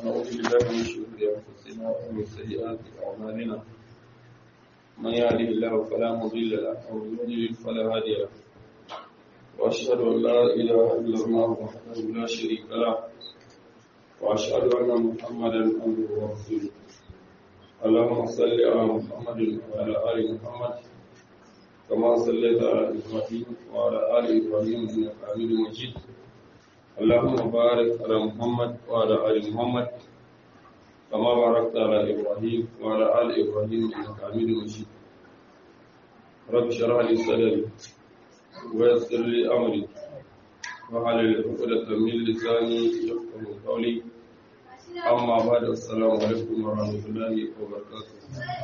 ونعوذ بالله من شرور أنفسنا ومن سيئات أعمالنا من يهده الله فلا مضل له ومن يضلل فلا هادي له وأشهد أن لا إله إلا الله وحده لا شريك له وأشهد أن محمدا عبده ورسوله اللهم صل على محمد وعلى آل محمد كما صليت على إبراهيم وعلى آل إبراهيم إنك حميد مجيد اللهم بارك على محمد وعلى آل محمد كما باركت على إبراهيم وعلى آل إبراهيم إنك حميد مجيد رب اشرح لي صدري ويسر لي أمري وحلل عقدة من لساني يفقهوا قولي أما بعد السلام عليكم ورحمة الله وبركاته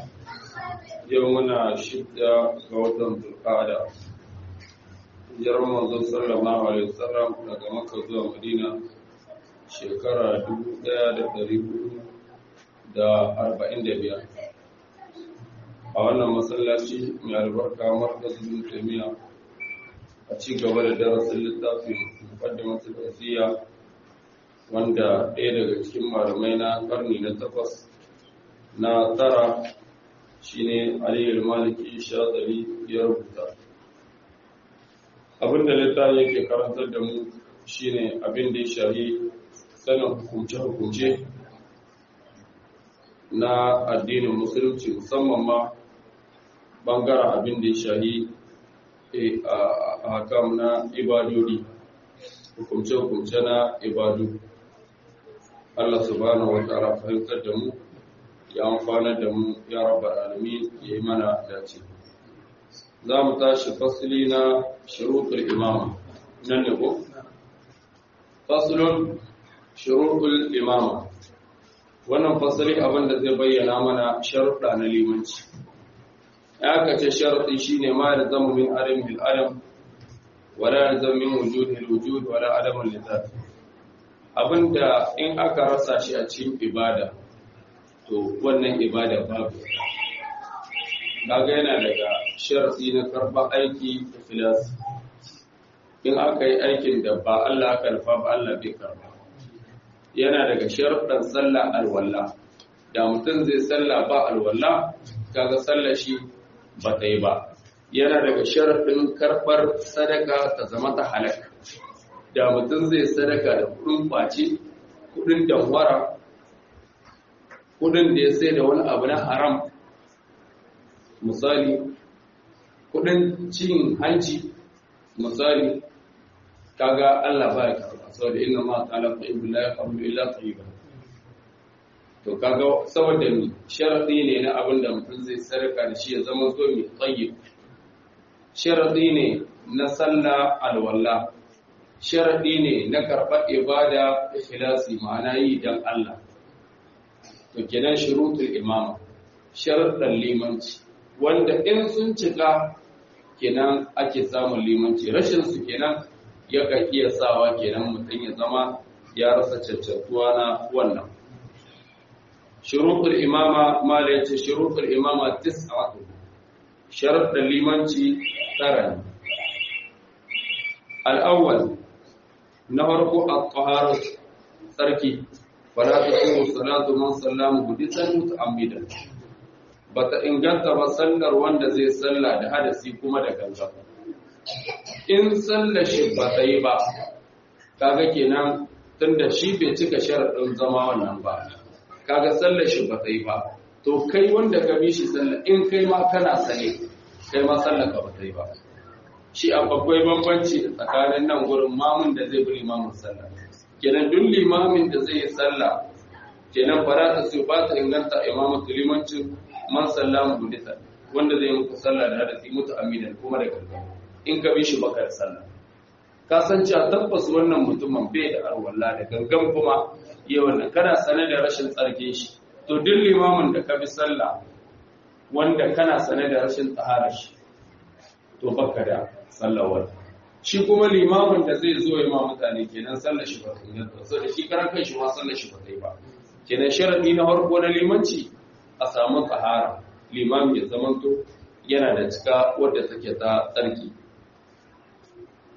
يومنا شدة قوة القعدة hijirar manzon sallallahu alaihi wasallam daga makka zuwa madina shekara 1445 a wannan masallaci mai albarka markazin tamiya a ci gaba da darasin littafin muqaddimatul wasiya wanda ɗaya daga cikin malamai na karni na takwas na tara shine aliyu maliki shazali ya rubuta abinda littafi yake karantar da mu shine abin da ya shahi sanin hukunce-hukunce na addinin musulunci musamman ma bangaren abin da ya shahi a hakam na ibadodi hukunce-hukunce na ibadu Allah subhanahu wa ta'ala fahimtar da mu ya amfana da mu ya rabbal alamin ya yi mana dace za mu tashi fasili na shuruɗul imama nan ne ko? fasilun shuruɗul imama wannan fasili abinda zai bayyana mana sharuɗa na limanci ya aka ce sharuɗi shi ne ma da zama min adam bil adam wala da zama min wujud wujud wala adamun littafi abinda in aka rasa shi a cikin ibada to wannan ibada babu kaga yana daga sharadi na karɓar aiki da filasi in aka yi aikin da ba Allah aka nufa ba Allah bai karba yana daga sharaɗin sallah alwala da mutum zai sallah ba alwala kaga sallah shi ba ta yi ba yana daga sharaɗin karɓar sadaka ta zama ta halaka da mutum zai sadaka da kuɗin ɓace kuɗin damwara kuɗin da ya sai da wani abu na haram misali kudin cin hanci misali kaga Allah ba ya karba saboda inna ma ta'ala fa illa yaqulu illa tayyiba to kaga saboda ni sharadi ne na abin da mutum zai sarka da shi ya zama zo mai tayyib sharadi ne na sallah alwala sharadi ne na karɓar ibada ikhlasi ma'ana yi dan Allah to kenan shurutul imama sharadan limanci wanda in sun cika kenan ake samun limanci rashin su kenan yakan iya sawa kenan mutum ya zama ya rasa cancantuwa na wannan shuruɗul imama mala yace shuruɗul imama tis'atu sharuɗin limanci tara ne al-awwal na farko at-tahara tsarki fala tasiru salatu man sallama hudisan muta'ammidan bata inganta ba sallar wanda zai salla da hadasi kuma da ganga in sallar shi ba ta yi ba kaga kenan tunda shi bai cika sharaɗin zama wannan ba kaga sallar shi ba ta yi ba to kai wanda ka bi shi sallar in kai ma kana sane kai ma sallar ka ba ta yi ba shi akwai bambanci tsakanin nan gurin mamun da zai bi limamin sallah kenan duk limamin da zai yi sallah kenan fara ta su ba ta inganta imamatu limancin man sallamu budita wanda zai muku sallah da hadisi mutu amidan kuma da gangan in ka bi shi baka da sallah ka san cewa tabbas wannan mutumin bai da arwalla da gangan kuma iya wannan kana sane da rashin tsarkin shi to duk limamin da ka bi sallah wanda kana sane da rashin tsahara shi to baka da sallawar shi kuma limamin da zai zo ya ma mutane kenan sallar shi ba ta inganta saboda shi karan kan shi ma sallar shi ba ta yi ba kenan sharadi na farko na limanci a samu tsahara limami ya zamanto yana da cika wadda take ta tsarki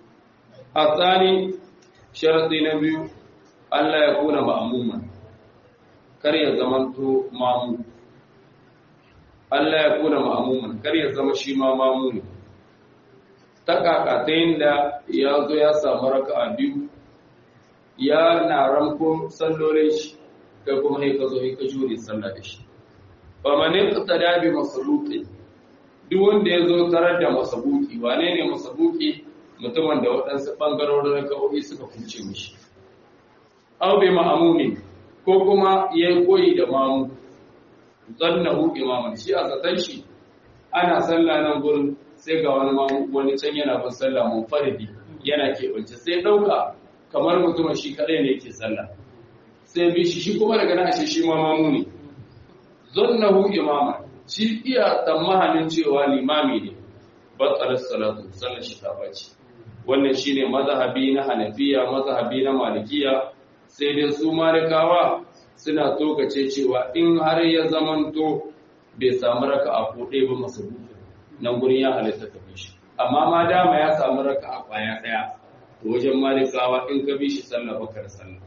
a tsani sharaɗi na biyu Allah ya kuna ma'amuma kar ya zamanto mamu Allah ya kuna ma'amuman kar ya zama shi ma mamu ne ta kaka ta da ya zo ya samu raka'a biyu ya na ramko sallolin shi kai kuma sai ka zo sai ka jure sallah da shi fa man iqtada bi masabuqi duk wanda ya zo tarar da masabuki wane ne masabuki mutumin da waɗansu ɓangarorin raka'o'i suka kuce mishi aw bi ma'amuni ko kuma yayi koyi da mamu zannahu imaman shi a zaton shi ana sallah nan gurin sai ga wani mamu wani can yana bin sallah munfaridi yana keɓance sai ɗauka kamar mutumin shi kaɗai ne yake sallah sai bi shi shi kuma daga nan ashe shi ma mamu ne zannahu imaman shi iya tsammanin cewa limami ne batsalar salatu sallar shi ta bace wannan shine mazhabi na hanafiya mazhabi na malikiya sai dai su malikawa suna tokace cewa in har ya zamanto bai samu raka a ɗaya ba masa buɗe nan gurin ya halitta ka bi shi amma ma dama ya samu raka a ƙwaya ɗaya wajen malikawa in ka bi shi sallah bakar sallah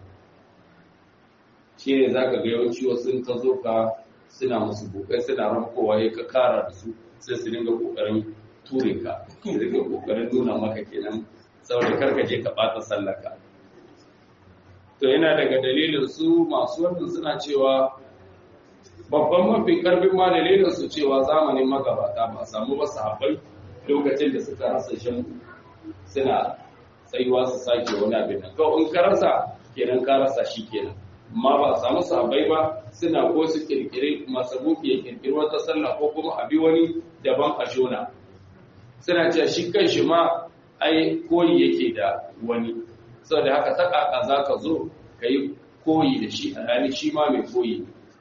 shine zaka ga yawanci wasu in ka zo ka suna musu bukai suna ramkowa ya ka kara da su sai su dinga kokarin ture ka su dinga kokarin nuna maka kenan saboda karka je ka bata sallaka to yana daga dalilin su masu wannan suna cewa babban mafi karfin ma dalilin su cewa zamanin magabata ba a samu ba sahabbai lokacin da suka rasa shan suna tsayuwa su sake wani abin nan kawai in ka rasa kenan ka rasa shi kenan amma ba a samu sahabbai ba suna ko su kirkiri masabuki ya kirkiri wata sallah ko kuma a bi wani daban a jona suna cewa shi kan shi ma ai koyi yake da wani saboda haka ta kaka za ka zo ka yi koyi da shi a hali shi ma mai koyi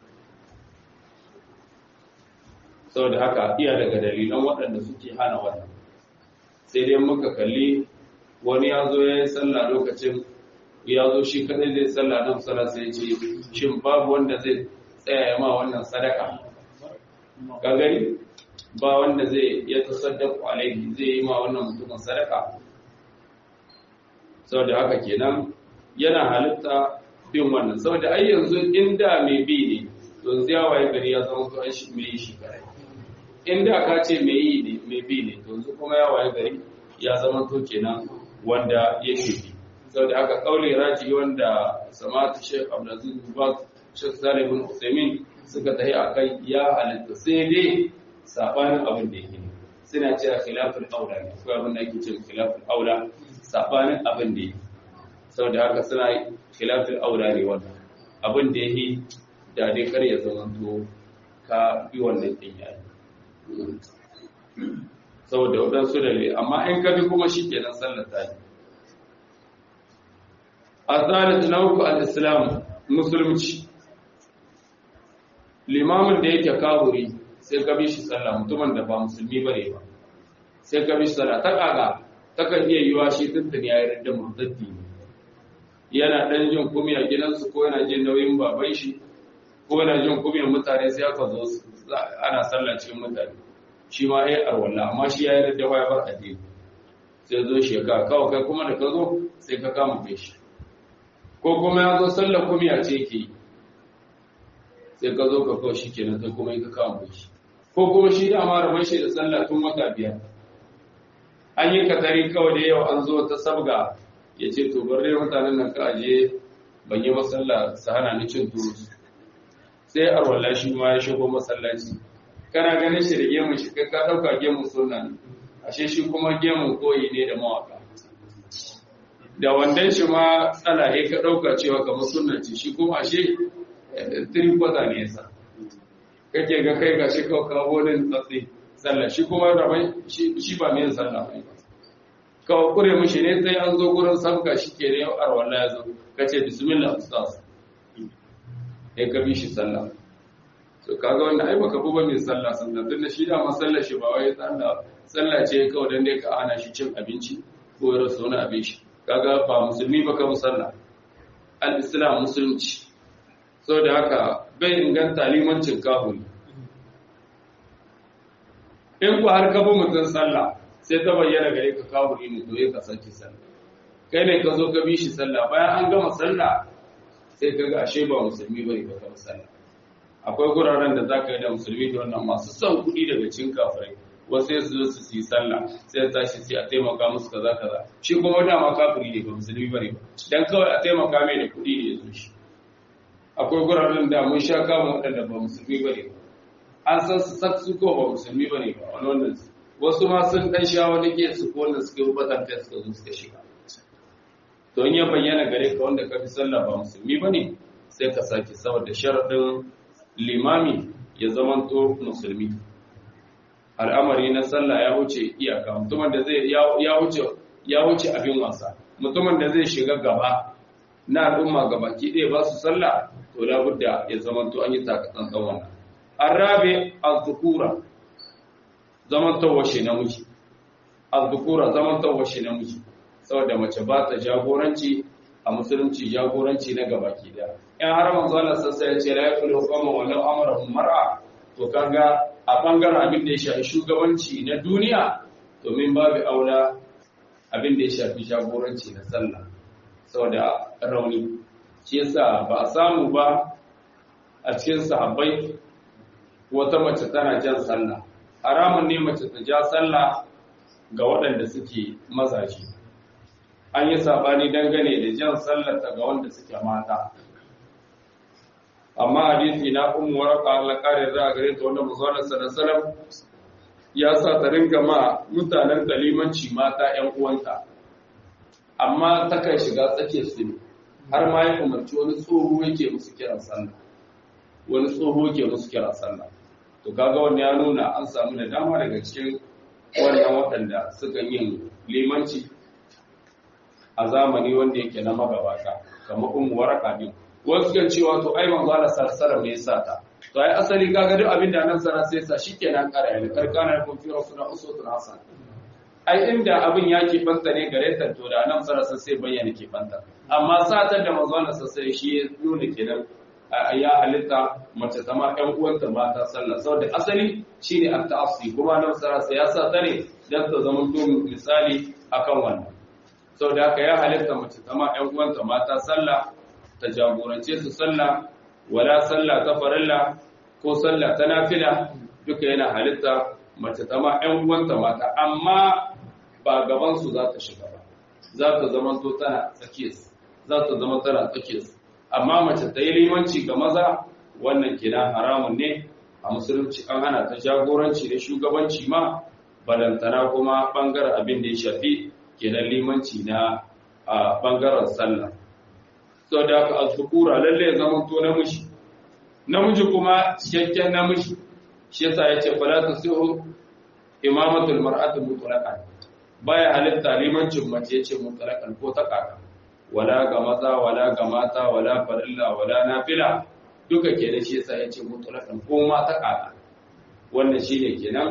saboda haka iya daga dalilan waɗanda suke hana wannan sai dai muka kalli wani ya zo ya yi sallah lokacin ya zo shi kadai zai sallah nan sallah sai ce shin babu wanda zai tsaya ya ma wannan sadaka ka gani ba wanda zai ya tasaddaku alaihi zai yi ma wannan mutumin sadaka saboda haka kenan yana halitta bin wannan saboda ai yanzu inda mai bi ne yanzu ya waye gari ya zama to shi mai yi shi kare inda ka ce mai yi ne mai bi ne yanzu kuma ya waye gari ya zama to kenan wanda yake bi saboda haka kaule raji wanda samatu Sheikh Abdulaziz bin Baz Sheikh Salih bin Uthaymeen suka tafi akai ya halitta sai dai sabanin abin da yake suna cewa khilaful aula ne ko abin da yake cewa khilaful aula sabanin abin da yake saboda haka suna khilaful aula ne wannan abin da yake da dai kar ya zama to ka bi wannan din yayi saboda wadansu da amma in ka bi kuma shi kenan sallar ta yi azalat nauku al-islam musulunci limamin da yake kawuri sai ka bi shi sallah mutumin da ba musulmi bane ba sai ka bi shi sallah ta kaga ta kan iya yiwa shi tuntun ya yi ridda murtaddi yana dan jin kumiya gidansu ko yana jin nauyin baban shi ko yana jin kumiyar mutane sai aka zo ana sallah cikin mutane shi ma ya arwalla amma shi ya yi ridda waya bar addini sai zo shi ka kawai kai kuma da ka zo sai ka kama kai shi ko kuma ya zo sallar kumiya ce ke yi sai ka zo ka kawo shi kenan sai kuma ka kawo mai shi ko kuma shi da ma rabon shi da sallah tun wata biyar an yi katari kawai da yau an zo ta sabga ya ce to bar dai mutanen nan ka aje ban yi masalla su hana ni cin turu sai arwalla shi ma ya shigo masallaci kana ganin shi da gemun shi kai ka dauka gemun sunna ne ashe shi kuma gemun koyi ne da mawaka da wandan shi ma tsalahe ka ɗauka cewa kamar sunna ce shi kuma ashe tiri kwata ne yasa kake ga kai ga shi kawo kawo wani tsatsi sallah shi kuma rabai shi ba mai sallah ba kawo kure mushi ne sai an zo gurin sabga shi ke ne yau arwallah ya zo ka ce bismillah ustaz ya ka bi shi sallah to kaga wannan ai baka buba mai sallah sallah tunda shi da masallar shi ba wai sallah sallah ce kawai dan dai ka ana shi cin abinci ko ya rasa wani abin shi kaga ba musulmi ba ka musalla al-islam musulunci sau da haka bai inganta limancin kahuri in ku har kaba mutum sallah sai ta bayyana gare ka kahuri ne to ya kasance sallah kai ne ka zo ka bi shi sallah bayan an gama sallah sai kaga ashe ba musulmi bane ba ka sallah akwai guraren da zaka yi da musulmi da wannan masu son kuɗi daga cikin kafirai wasu su zo su yi sallah sai tashi sai a taimaka musu kaza kaza shi kuma dama kafiri ne ba musulmi bane ba dan kawai a taimaka mai da kuɗi ne ya zo shi akwai guraren da mun sha kama waɗanda ba musulmi bane ba an san su sak su ko ba musulmi bane ba wani wannan wasu ma sun dan sha wani ke su ko wanda suka yi batan kai suka zo suka shiga to in ya bayyana gare ka wanda ka fi sallah ba musulmi bane sai ka sake saboda sharadin limami ya zamanto musulmi al'amari na sallah ya wuce iyaka mutumin da zai ya wuce ya wuce abin wasa mutumin da zai shiga gaba na al'umma gabaki ɗaya ba su sallah to labudda ya zamanto an yi takatsantsan wannan arabe az-zukura zaman tawashe namiji az-zukura zaman tawashe namiji saboda mace ba ta jagoranci a musulunci jagoranci na gabaki da in har manzo Allah sassa ya ce la yakulu qawma wa law amarahum mar'a to kaga a bangaren abin da ya shafi shugabanci na duniya domin babu aula abin da ya shafi jagoranci na sallah saboda rauni shi yasa ba a samu ba a cikin sahabbai wata mace tana jan sallah haramun ne mace ta ja sallah ga waɗanda suke mazaje an yi sabani dangane da jan sallata ga wanda suke mata amma hadisi na ummu waraka Allah kare za gare ta wanda manzon sallallahu ya sa ta ringa ma mutanen kalimanci mata ƴan uwanta amma ta kai shiga tsakiyar su har ma ya umarci wani tsoho yake musu kiran sallah wani tsoho yake musu kiran sallah to kaga wannan ya nuna an samu da dama daga cikin wannan waɗanda suka yin limanci a zamani wanda yake na magabata kamar ummu waraka din wasu kan cewa to ai manzo Allah sallallahu ne yasa ta to ai asali kaga duk abin da nan sana sai sa shikenan kara ya karkana ko fi rasulullah uswatun hasan ai inda abin ya ke banta ne gare ta to da nan sana sai bayyana ke banta amma satar da manzo Allah sallallahu shi ya nuna kenan ya halitta mace ta ma ƴan uwanta mata sallah saboda asali shine at-ta'assi kuma nan sana sai ya sa ta ne dan ta zama to misali akan wannan sau da haka ya halitta mace kama ‘yan uwanta mata sallah ta jagorance su sallah wala sallah ta farilla ko sallah ta nafila duka yana halitta mace kama ‘yan uwanta mata amma ba gabansu za ta shiga ba za ta zama to tana tsakiyarsu za ta zama tana tsakiyarsu amma mace ta yi limanci ga maza wannan kina haramun ne a musulunci an hana ta jagoranci da shugabanci ma balantana kuma bangaren abin da ya shafi kenan limanci na a bangaren sallah so da aka azukura lalle ya zama to namiji namiji kuma cikakken namiji shi yasa yace fala tasihu imamatul mar'ati mutlaqan baya halitta limancin mace yace mutlaqan ko ta kaka wala ga maza wala ga mata wala farilla wala nafila duka kenan shi yasa yace mutlaqan ko ma ta kaka wannan shine kenan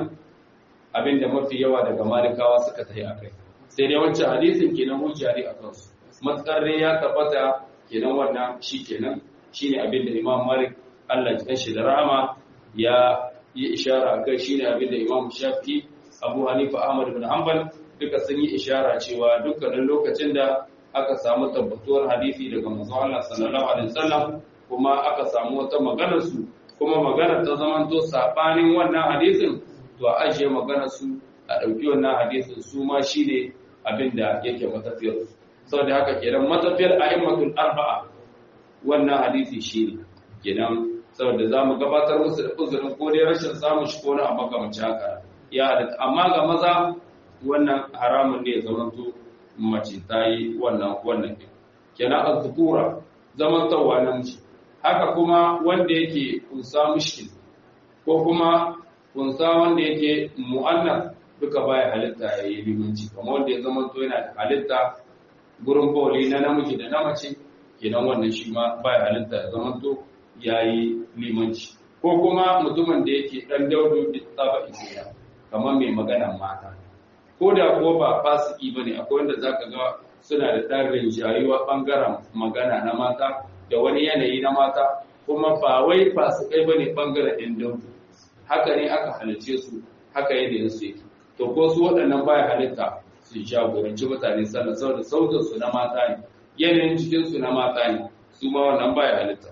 abinda mafi yawa daga malikawa suka tafi akai sai dai wancan hadisin kenan hujja ne a kansu matsar ya tabbata kenan wannan shi kenan shine abin da Imam Malik Allah ya shi da rahama ya yi ishara kai shine abin da Imam Shafi Abu Hanifa Ahmad ibn Hanbal duka sun yi ishara cewa dukkanin lokacin da aka samu tabbatuwar hadisi daga manzon Allah sallallahu alaihi wasallam kuma aka samu wata maganar su kuma maganar ta zamanto sabanin wannan hadisin to a ajiye maganar su a ɗauki wannan hadisin su ma shi ne abin da yake matafiyar sau da haka kenan matafiyar a'immatul arba'a wannan hadisi shi ne kenan saboda za mu gabatar musu da uzurin ko dai rashin samun shi ko na a makamancin haka ya halatta amma ga maza wannan haramun ne zamanto mace ta yi wannan wannan kenan az-zukura zamantawa namiji haka kuma wanda yake kunsa mushkil ko kuma kunsa wanda yake mu'annas duka baya halitta ya yi limanci kamar wanda ya zama to yana da halitta gurin bawali na namiji da na mace kenan wannan shi ma baya halitta ya zama to ya yi limanci ko kuma mutumin da yake dan daudu da tsaba isiya kamar mai magana mata ko da ko ba fasiki bane akwai wanda zaka ga suna da ɗan rinjayuwa ɓangaren magana na mata da wani yanayi na mata kuma ba wai fasikai bane ɓangaren ɗin daudu haka ne aka halice su haka yanayin su yake to ko su waɗannan baya halitta su jagoranci mutane sallah saboda sautin su na mata ne yanayin jikin su na mata ne su ma wannan baya halitta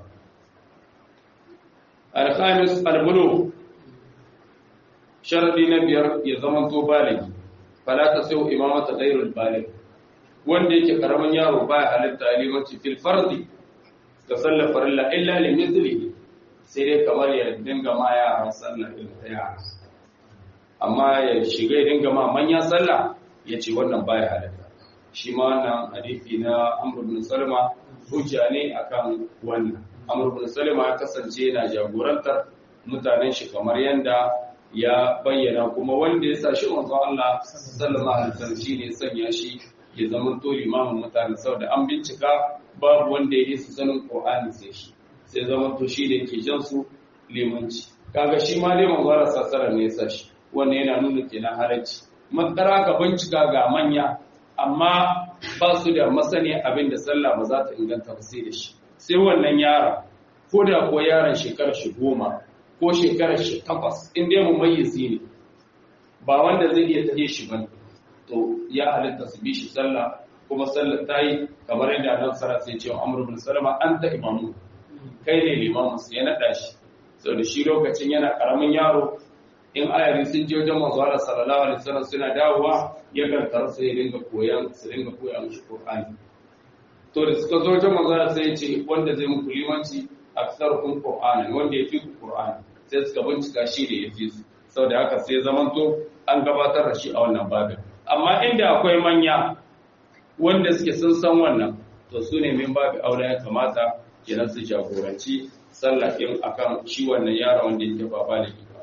alkhamis albulu sharadi na biyar ya zama to baligi fala ta sai imamata ghairul balig wanda yake karamin yaro baya halitta limanci fil fardi ga sallar farilla illa li mithlihi sai dai kamar ya dinga ma yaran sallah irin ta yara amma ya shiga ya dinga ma manya sallah ya ce wannan baya halitta shi ma wannan hadisi na Amr ibn Salma hujja ne akan wannan Amr ibn Salma ya kasance yana jagorantar mutanen shi kamar yanda ya bayyana kuma wanda ya sa shi manzo Allah sallallahu alaihi wasallam shine sanya shi ya zama to limamin mutane saboda an bincika babu wanda ya yi su sanin Qur'ani sai shi sai zama to shi da ke jan su limanci kaga shi ma dai manzo Allah sallallahu ne ya sa shi wannan yana nuna kenan halarci matsara ka bincika ga manya amma ba su da masani abin da sallah ba za ta inganta ba sai da shi sai wannan yara ko da ko yaron shekarar shi goma ko shekarar shi takwas in dai mu mayyizi ne ba wanda zai iya taje shi ba to ya halitta su bi shi sallah kuma sallar ta yi kamar yadda annabi sallallahu alaihi wasallam Amr ibn Salama anta imamu kai ne limamin su ya nada shi saboda shi lokacin yana karamin yaro in ayari sun je wajen manzo Allah sallallahu alaihi wasallam suna dawowa ya kantar su ya dinga koyan su dinga koya mishi Qur'ani to da suka zo wajen manzo Allah sai ya ce wanda zai muku limanci aktsarukum Qur'ani wanda ya fi ku Qur'ani sai suka bincika shi da ya fi su saboda haka sai zamanto an gabatar da shi a wannan babin amma inda akwai manya wanda suke sun san wannan to su ne min babu aure ya kamata kenan su jagoranci sallah din akan shi wannan yaro wanda yake ba baligi ba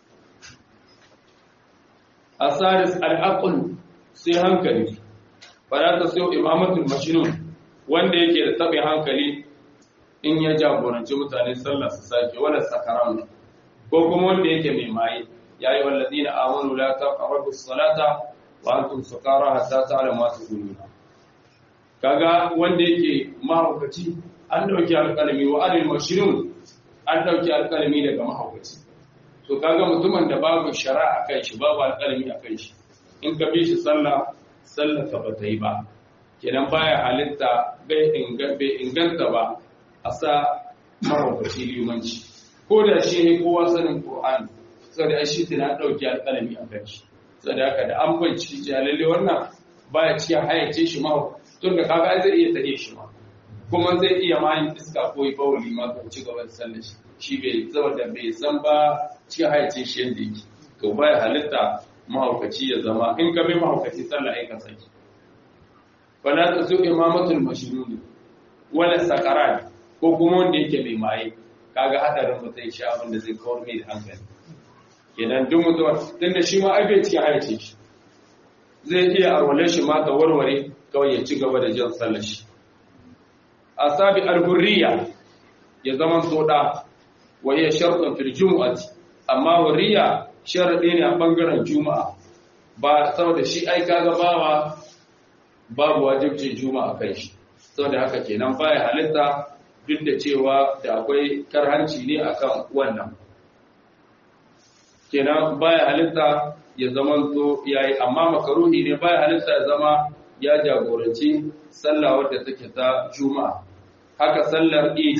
asaris al-aql sai hankali fara ta sai imamatul majnun wanda yake da tabi hankali in ya jagoranci mutane sallah su sake wala sakaran ko kuma wanda yake mai maye yayi walladina amanu la taqrabu as-salata wa antum sukara hatta ta'lamu ma taquluna kaga wanda yake mahaukaci an dauki alƙalami wa alil mashrun an dauki alƙalami daga mahaukaci to kaga mutumin da babu shari'a kan shi babu alƙalami a kan shi in ka bi shi sallah sallah ka bata yi ba kenan baya halitta bai inganta ba a sa mahaukaci limanci ko da shi ne kowa sanin qur'ani saboda shi tana dauki alƙalami a kan shi saboda haka da an binciki jalalle wannan baya cikin hayyace shi ma tun da kaga zai iya tare shi ma kuma zai iya ma yin iska ko yi bawuli ma ko ci gaba da sallar shi shi bai saboda bai san ba cikin hayyace shi yadda yake to baya halitta mahaukaci ya zama in ka bi mahaukaci sallah ai ka saki fala ta su imamatul mashruni wala sakarat ko kuma wanda yake mai maye kaga hadarin mutum sha abin da zai kawar mai da hankali idan duk mutuwa tunda shi ma ai bai cikin hayyace shi zai iya arwale shi ma ta warware kawai ya ci gaba da jan sallar shi asabi al-hurriya ya zama soda wa hiya shartun fil jumu'ati amma hurriya sharadi ne a bangaren juma'a ba saboda shi ai kaga bawa babu wajibcin juma'a kai shi saboda haka kenan baya halitta duk da cewa da akwai karhanci ne akan wannan kenan baya halitta ya zama to yayi amma makaruhi ne baya halitta ya zama ya jagoranci sallah wadda take ta juma'a haka sallar eid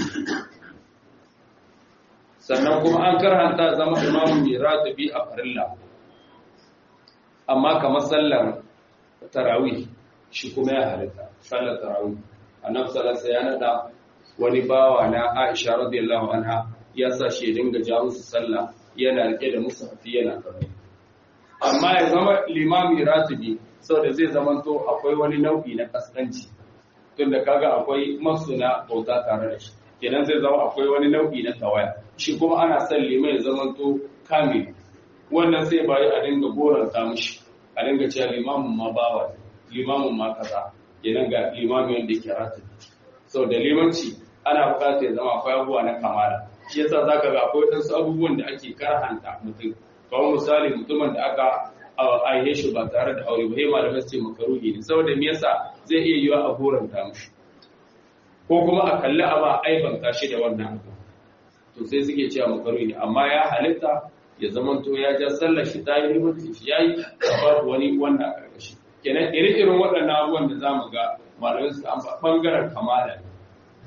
sannan kuma an karhanta zama imamu mai ratibi a farilla amma kamar sallar tarawih shi kuma ya halitta sallar tarawih annabi sallallahu ya nada wani bawa na Aisha radiyallahu anha ya sa shi dinga ja musu sallah yana rike da musu hafi yana karatu amma ya zama limami ratibi saboda zai zamanto akwai wani nau'i na kaskanci tunda kaga akwai masuna bauta tare da shi kenan zai zama akwai wani nau'i na tawaya shi kuma ana son limai ya zamanto kamil wannan sai bayi a dinga goranta mishi a dinga cewa limamin ma bawa limamin ma kaza kenan ga limami wanda yake ratibi saboda limanci ana bukatar ya zama akwai abubuwa na kamala shi yasa zaka ga akwai wasu abubuwan da ake karhanta mutum kawai misali mutumin da aka aihe shi ba tare da aure ba sai malamai su ce makaruhi ne saboda me yasa zai iya yiwa a goranta mushi ko kuma a kalli a ba aibanta shi da wannan abu to sai suke cewa makaruhi ne amma ya halitta ya zamanto ya ja sallar shi ta yi limanci shi yayi babu wani wannan karkashi kenan ire-iren waɗannan abubuwan da zamu ga malamai su an ɓangaren kamala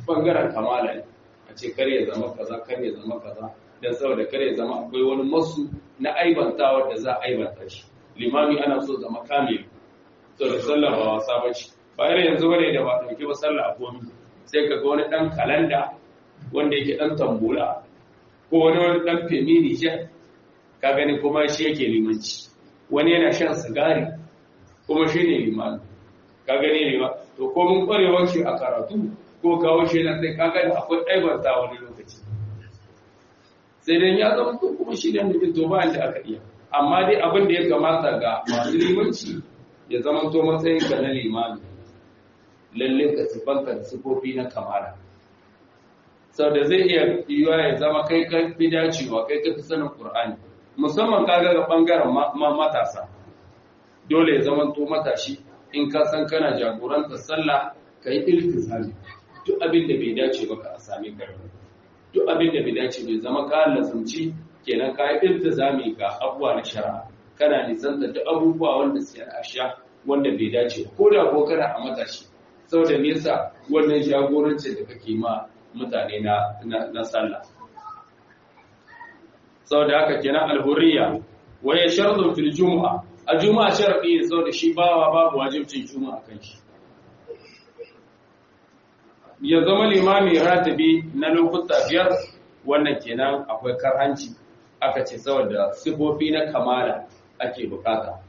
bangaren kamala ne a ce kar ya zama kaza kar ya zama kaza dan saboda kar ya zama akwai wani masu na aibantawa da za a aibanta shi limami ana so zama kamil to da sallah ba wasa bace bayan yanzu bane da ba dauke ba sallah a komi sai ka ga wani dan kalanda wanda yake dan tambula ko wani wani dan femini jet ka gani kuma shi yake limanci wani yana shan sigari kuma shi ne limani ka gani ne ba to ko mun kwarewar shi a karatu ko kawo shi na sai ka gani akwai ɗaibarta wani lokaci sai dai ya zama to kuma shi ne mutum to ba da aka iya amma dai abin da ya kamata ga masu limanci ya zama to matsayin ka na limani lalle ka sifanta da sifofi na kamala sau da zai iya yiwuwa ya zama kai ka fi dacewa kai ka fi sanin ƙur'ani musamman kaga ga ɓangaren matasa dole ya zama to matashi in ka san kana jagorantar sallah ka yi iltizami duk abin da bai dace ba ka a sami karfi duk abin da bai dace bai zama ka lazumci kenan ka yi iltizami ga abubuwa na shari'a kana nisanta duk abubuwa wanda suke a sha wanda bai dace ko da ko kana a matashi saboda nesa wannan jagorancin da kake ma mutane na na sallah saboda haka kenan alhurriya waye sharadun fil jumu'a a juma'a sharadi ne saboda shi bawa babu wajibcin juma'a kan shi ya zama limami ratibi na lokuta biyar wannan kenan akwai karhanci aka ce saboda sifofi na kamala ake bukata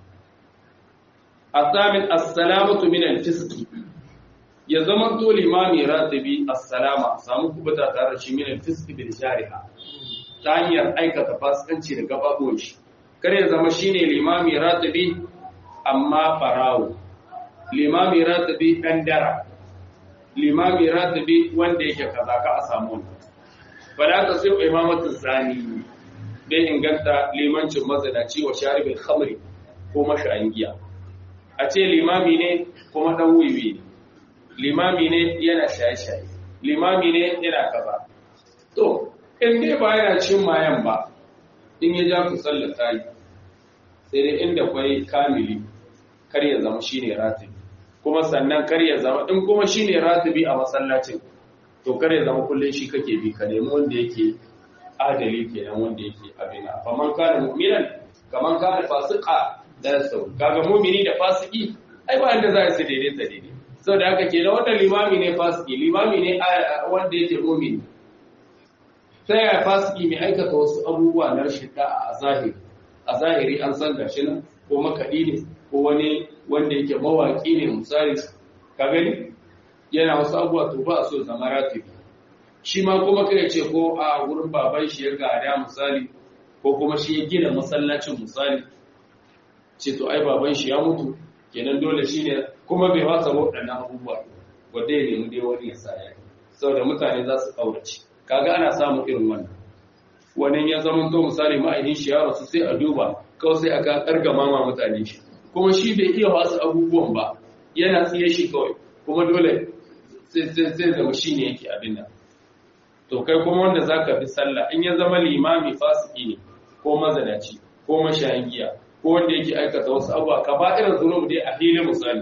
asamin assalamatu min al-fisqi ya zama to limami ratibi assalama samu kubuta tare shi min al-fisqi bil jariha ta hanyar aikata fasikanci da gababuwan shi kar ya zama shine limami ratibi amma farawo limami ratibi dan dara limami ratibi wanda yake kaza ka a samu fala ta sai imamatul zani bai inganta limancin mazanaci wa sharibin khamri ko mashayin giya a ce limami ne kuma dan wiwi ne limami ne yana shaye-shaye limami ne yana kaza to in dai ba yana cin mayan ba in ya ja ku sallata yi sai dai inda kwai kamili kar ya zama shine ratibi kuma sannan kar ya zama in kuma shine ratibi a masallacin to kar ya zama kullun shi kake bi ka nemi wanda yake adali kenan wanda yake abin a faman kana mu'minan kaman kana fasika da sau kaga mu'mini da fasiki ai ba inda za su daidaita daidai saboda haka kenan wannan limami ne fasiki limami ne wanda yake mu'mini sai ya fasiki mai aikata wasu abubuwa na rashin da'a a zahiri a zahiri an san gashi nan ko makaɗi ne ko wani wanda yake mawaƙi ne misali ka gani yana wasu abubuwa to ba a so zama ratibi shi ma kuma kai ce ko a wurin baban shi ya gada misali ko kuma shi ya gina masallacin misali ce to ai baban shi ya mutu kenan dole shi ne kuma bai wasa waɗannan abubuwa wanda ya nemi dai wani ya sa ya saboda mutane za su ƙaurace kaga ana samun irin wannan wani ya zama to misali ma'ainin shi ya rasu sai a duba kawai sai aka kargama ma mutane shi kuma shi bai iya wasu abubuwan ba yana tsiye shi kawai kuma dole sai zama shi ne yake abin nan to kai kuma wanda za ka bi sallah in ya zama limami fasiki ne ko mazanaci ko mashayin giya ko wanda yake aikata wasu abuwa ka ba irin zunub dai a filin misali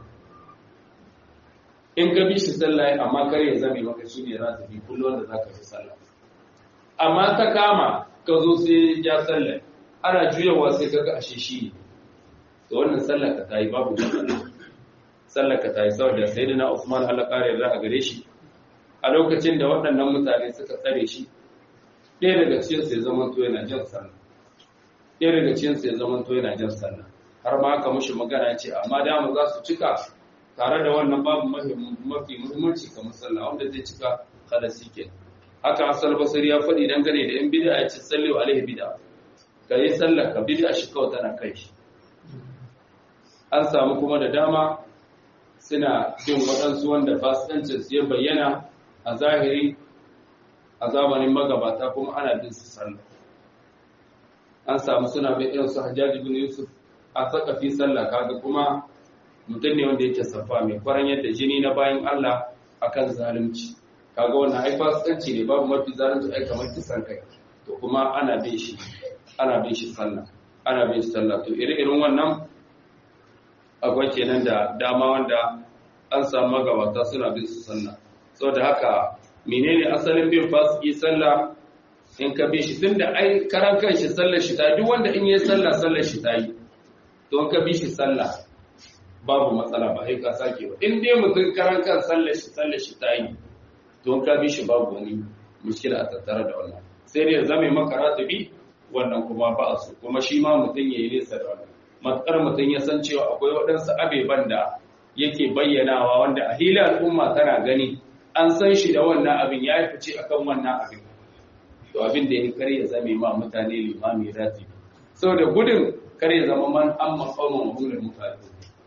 in ka bi shi sallah amma kar ya zame maka shi ne za ta bi kullum wanda za ka bi sallah amma ta kama ka zo sai ya sallah ana juyawa sai ka ga ashe shi ne to wannan sallah ka ta yi babu sallah ka ta yi saboda sayyidina Usman Allah kare yarda a gare shi a lokacin da waɗannan mutane suka tsare shi ɗaya daga cikin sai zaman to yana jin sallah ɗaya daga cikin sai zaman to yana jin sallah har ma aka mushi magana ce amma da mu za su cika tare da wannan babu mafi muhimmanci kamar sallah wanda zai cika khalasi ke haka asal basari ya faɗi dangane da yan bid'a ya ce sallu alaihi bid'a ka yi sallah ka bid'a shi kawai tana kai shi an samu kuma da dama suna bin waɗansu wanda fasikancin su ya bayyana a zahiri a zamanin magabata kuma ana bin su sallah an samu suna bin irin su hajjaji bin yusuf a saka fi sallah kaga kuma mutum ne wanda yake safa mai kwaran yadda jini na bayan Allah akan zalunci kaga wannan ai fasikanci ne babu mafi zalunci ai kamar kisan kai to kuma ana bin shi ana bin shi sallah ana bin shi sallah to ire-iren wannan akwai kenan da dama wanda an samu magabata suna bin su sallah saboda haka menene asalin bin fasiki sallah in ka bi shi tunda ai karan kanshi sallar shi ta duk wanda in yi sallah sallar shi ta yi to in ka bi shi sallah babu matsala ba sai ka sake ba in dai mutum karan kan sallar shi sallar shi ta yi to in ka bi shi babu wani mushkila a tattare da wannan sai dai zame maka ratibi wannan kuma ba su kuma shi ma mutum ya yi nesa da wannan matsar mutum ya san cewa akwai waɗansu abeban da yake bayyanawa wanda a hila al'umma tana gani an san shi da wannan abin ya yi fice akan wannan abin to abin da ya kar ya zame ma mutane limami ratibi saboda gudun kar ya zama man an maƙaunar mahulun mutane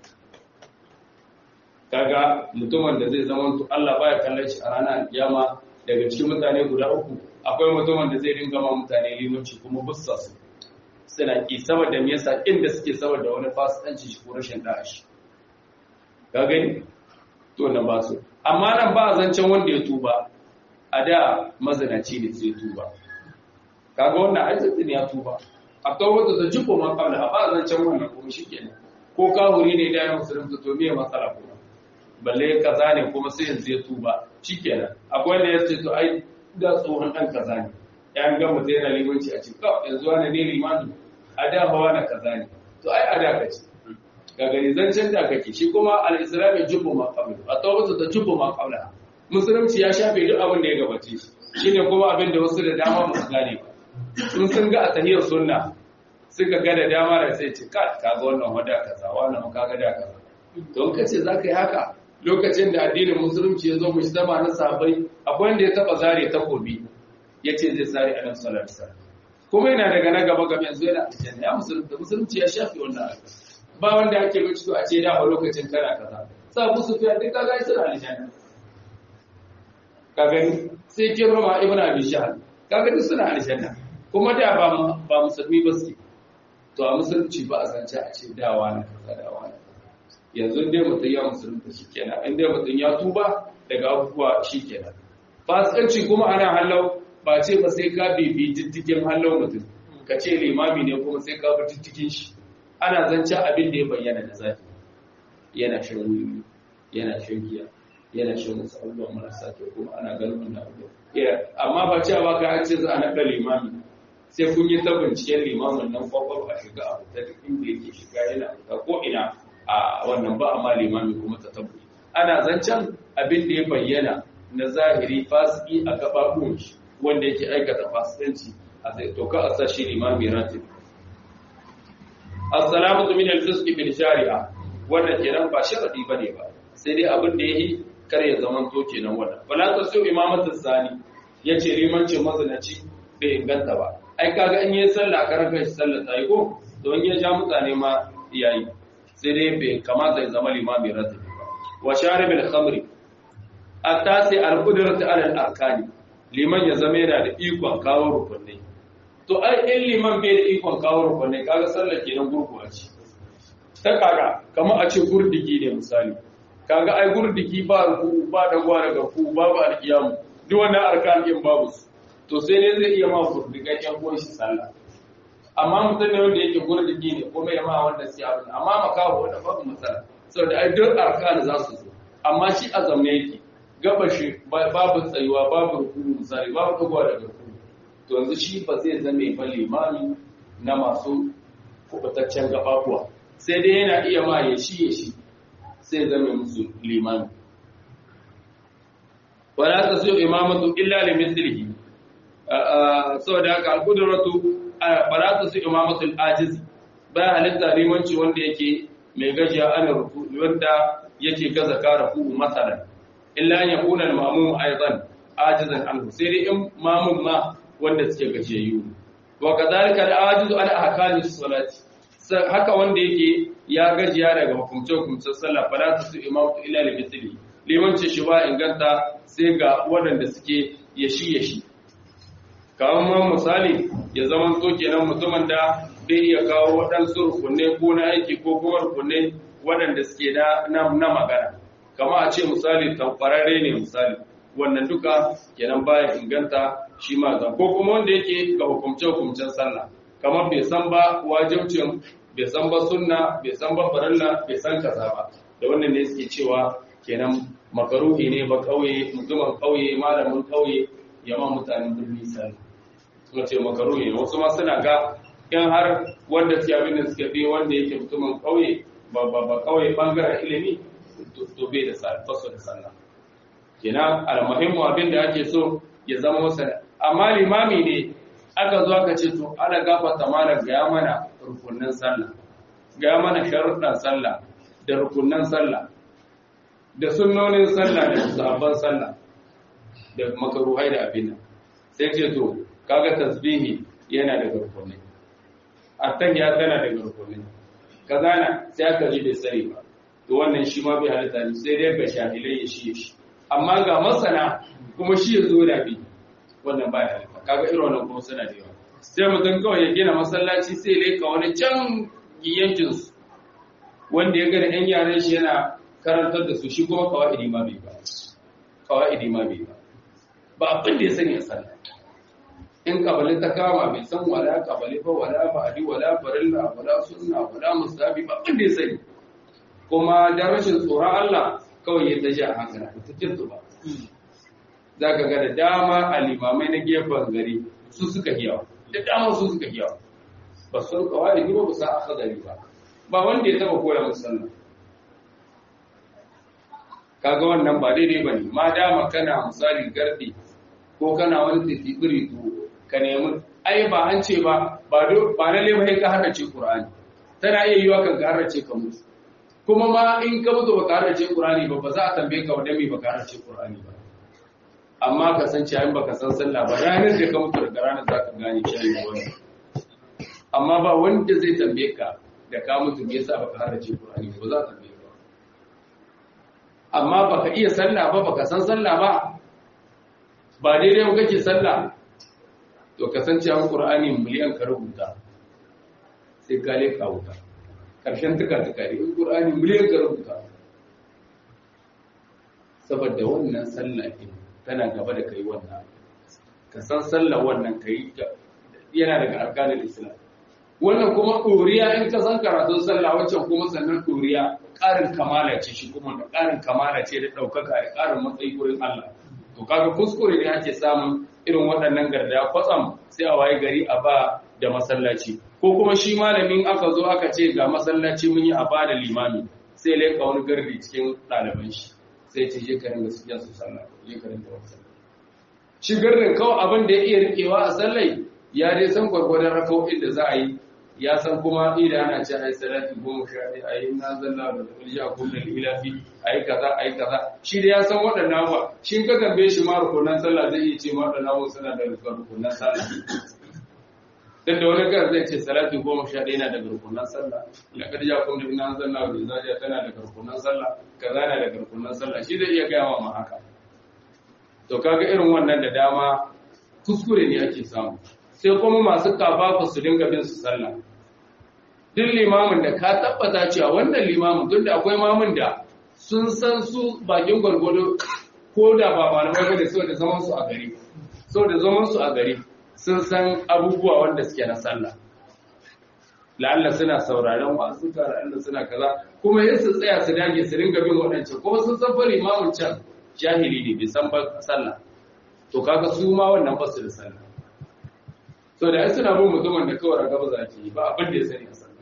kaga mutumin da zai zama to Allah baya kallon shi a ranar alkiyama daga cikin mutane guda uku akwai mutumin da zai ringa ma mutane limanci kuma bussa su suna ki saboda me yasa inda suke saboda wani fasikanci shi ko rashin da'a shi ka gani to na ba su amma nan ba zancen wanda ya tuba a da mazinaci ne sai tuba kaga wannan aizatin ya tuba a tawbatu da jiko ma kabla ba zancen wannan kuma shikenan ko kawuri ne da ya musulunta to me matsala kuma balle kaza ne kuma sai yanzu ya tuba shikenan akwai wanda ya ce to ai da tsohon dan kaza ne ya ga mutum yana limanci a cikin kawai yanzu wani ne limani a da hawa na kaza ne to ai a da kace ga gani zancen da kake shi kuma al-islam ya jubbu ma qabla a tawbatu da jubbu ma qabla musulunci ya shafe duk abin da ya gabace shi shine kuma abin da wasu da dama ba su gane ba sun sun ga a tahiyar sunna suka ga da dama da sai ce ka kaga wannan wada kaza wannan kaga da kaza don kace zaka yi haka lokacin da addinin musulunci ya zo mu zama na sahabbai akwai wanda ya taba zare takobi yace zai sare annabi sallallahu alaihi wasallam kuma yana daga na gaba gaba yanzu yana aljanna ya musulunci musulunci ya shafe wannan ba wanda ake bici to a ce da a lokacin kana kaza sa Abu Sufyan duk kaga ya tsara aljanna ka gani sai kirma ibnu abi shahl kaga duk suna aljanna kuma da ba ba musulmi ba su to a musulunci ba a zance a ce dawa na kaza dawa na yanzu dai mutum ya musulunta shi kenan in dai mutum ya tuba daga abubuwa shi kenan fasikanci kuma ana hallau ba ce ba sai ka bibi diddigin hallau mutum ka ce limami ne kuma sai ka bi diddigin shi ana zance abin da ya bayyana da zafi yana shan wuri yana shan giya yana shan wasu abubuwa marasa kyau kuma ana ganin wannan abubuwa amma ba cewa ba ka ce za a naɗa limami sai kun yi ta binciken limamin nan kwakwar a shiga abu ta duk inda yake shiga yana fita ko ina a wannan ba amma limami kuma ta tabbai ana zancen abin da ya bayyana na zahiri fasiki a gababuwan shi wanda yake aikata fasikanci a sai to ka a sa shi limami ratib assalamu min al-fisq bil shari'a wannan kenan ba sharadi bane ba sai dai abin da yayi kar ya zaman to kenan wannan wala tasu imamatu zani yace limancin mazanaci bai inganta ba ai kaga in yi sallah karan kai sallah ta yi ko to in ya ja mutane ma yayi sai dai bai kamata ya zama limami ratibi ba wa sharibil khamri atasi al-qudratu ala al-arkani liman ya zama yana da ikon kawo rukunai to ai in liman bai da ikon kawo rukunai kaga sallar kenan gurguwa ce ta kaga kamar a ce gurdigi ne misali kaga ai gurdigi ba ruku ba dagwa daga ku babu alkiyamu duk wannan arkan din babu su to sai ne zai iya ma gurdigan yan uwan shi sallah amma mutum ne wanda yake gurdigi ne kuma ya ma wanda sai abin amma makaho wanda babu matsala saboda ai duk arkan za su zo amma shi a zaune yake gaba shi babu tsayuwa babu rukunu misali babu dagwa daga ku to yanzu shi ba zai zame ba limami na masu kubataccen gababuwa sai dai yana iya ma ya shi ya shi sai zame musu limami wala ta so imamatu illa li mithlihi saboda haka al-qudratu wala ta so imamatu al-ajiz ba halitta limanci wanda yake mai gajiya ana ruku wanda yake gaza ka ruku masalan illa an yakuna al-ma'mum aidan ajizan anhu sai dai in mamun ma wanda suke gajiyayyu wa kadhalika al-ajizu ala ahkami salati haka wanda yake ya gajiya daga hukumce-hukumcen sallah fala ta su imamtu ila li mithli limanci shi ba inganta sai ga waɗanda suke yashi yashi kamar misali ya zama to kenan mutumin da bai iya kawo waɗansu rukunne ko na aiki ko kuma rukunne waɗanda suke na magana kama a ce misali tamfararre ne misali wannan duka kenan baya inganta shi ma zan ko kuma wanda yake ga hukumce-hukumcen sallah kamar bai san ba wajibcin bai san ba sunna bai san ba farilla bai san kaza ba da wannan ne suke cewa kenan makaruhi ne ba kauye mutumin kauye malamin kauye ya ma mutanen birni sallah suka ce makaruhi ne wasu ma suna ga in har wanda suke abin da suka fi wanda yake mutumin kauye ba ba ba kauye bangaren ilimi to bai da sallah faso da sallah kenan almuhimmu abin da ake so ya zama masa amma limami ne aka zo aka ce to ana gafarta mana ga mana rukunin sallah ga mana sharuɗan sallah da rukunin sallah da sunnonin sallah da sahabban sallah da makaruhai da abin nan sai ce to kaga tasbihi yana da garkoni attahiyya tana da garkoni kazana sai aka ji bai sani ba to wannan shi ma bai halitta ne sai dai ga shahilai ya shi shi amma ga masana kuma shi ya zo da bi wannan ba ya halitta kaga irin wannan kuma suna da yawa sai mutum kawai ya gina masallaci sai ya leka wani can yankin su wanda ya ga da yan yaran shi yana karantar da su shi kuma kawai ma bai ba kawai ma bai ba ba abin da ya sani a sallah in kabali ta kama bai san wala kabali ba wala ba'adi wala farilla wala sunna wala musabi ba abin da ya sani kuma da rashin tsoron Allah kawai ya taji a hankali ta kintu ba za ka ga da dama a limamai na gefen gari su suka hiyawa da dama su suka hiyawa ba su kawai ba ba sa aka gari ba ba wanda ya taba koya musu sallah kaga wannan ba daidai bane ma dama kana misali gardi ko kana wani titibiri to ka nemi ai ba an ce ba ba ba na lemai ka harace qur'ani tana iya yiwa kan ka harace ka mutu kuma ma in ka mutu baka harace qur'ani ba ba za a tambaye ka wadda me baka harace qur'ani ba amma ka san cewa in baka san sallah ba ranar da ka mutu daga ranar za ka gane shi ne wannan amma ba wanda zai tambaye ka da ka mutu me yasa baka harace qur'ani ba za ka tambaye ka amma baka iya sallah ba baka san sallah ba ba daidai ba kake sallah to kasancewa qur'ani miliyan ka rubuta sai ka leka wuta karshen tuka tuka ne qur'ani miliyan ka rubuta saboda wannan sallah din tana gaba da kai wannan ka san sallah wannan kai yana daga arkanin islam wannan kuma ɗoriya in ka san karatun sallah wancan kuma sannan ɗoriya ƙarin kamala ce shi kuma da ƙarin kamala ce da ɗaukaka da ƙarin matsayi wurin Allah to kaga kuskure ne ake samun irin waɗannan garda kwatsam sai a waye gari a ba da masallaci ko kuma shi malamin aka zo aka ce ga masallaci mun yi a ba da limami sai laika wani gardi cikin ɗaliban shi sai ce je karin da suke su sallah je karin da wasu shi gardin kawai abin da ya iya rikewa a sallai ya dai san gwargwadon raka'o'in da za a yi ya san kuma idan ana ce ai salati goma sha ɗaya ai na zalla da kulja kullum ilafi ai kaza ai kaza shi da ya san waɗannan ba shi ka tambaye shi ma rukunan sallah zai iya ce ma waɗannan abubuwa suna da rukunan sallah dan da wani gar zai ce salati goma sha ɗaya na daga rukunan sallah la kad ja kun da ina zalla da zaja tana daga rukunan sallah kaza na daga rukunan sallah shi zai iya gaya ma haka to kaga irin wannan da dama kuskure ne ake samu sai kuma masu kafafa su dinga bin su sallah duk limamin da ka tabbata cewa wannan limamin tun da akwai mamun da sun san su bakin gwargwado ko da ba malamai ba da sau da zaman su a gari sau da zaman su a gari sun san abubuwa wanda suke na sallah la'alla suna sauraron wasu la'alla suna kaza kuma yin su tsaya su dage su dinga bin waɗancan kuma sun san fa limamin can jahili ne bai san ba sallah to kaga su ma wannan ba su da sallah so da ai suna bin mutumin da kawai gaba za ki ba abin da ya sani a sallah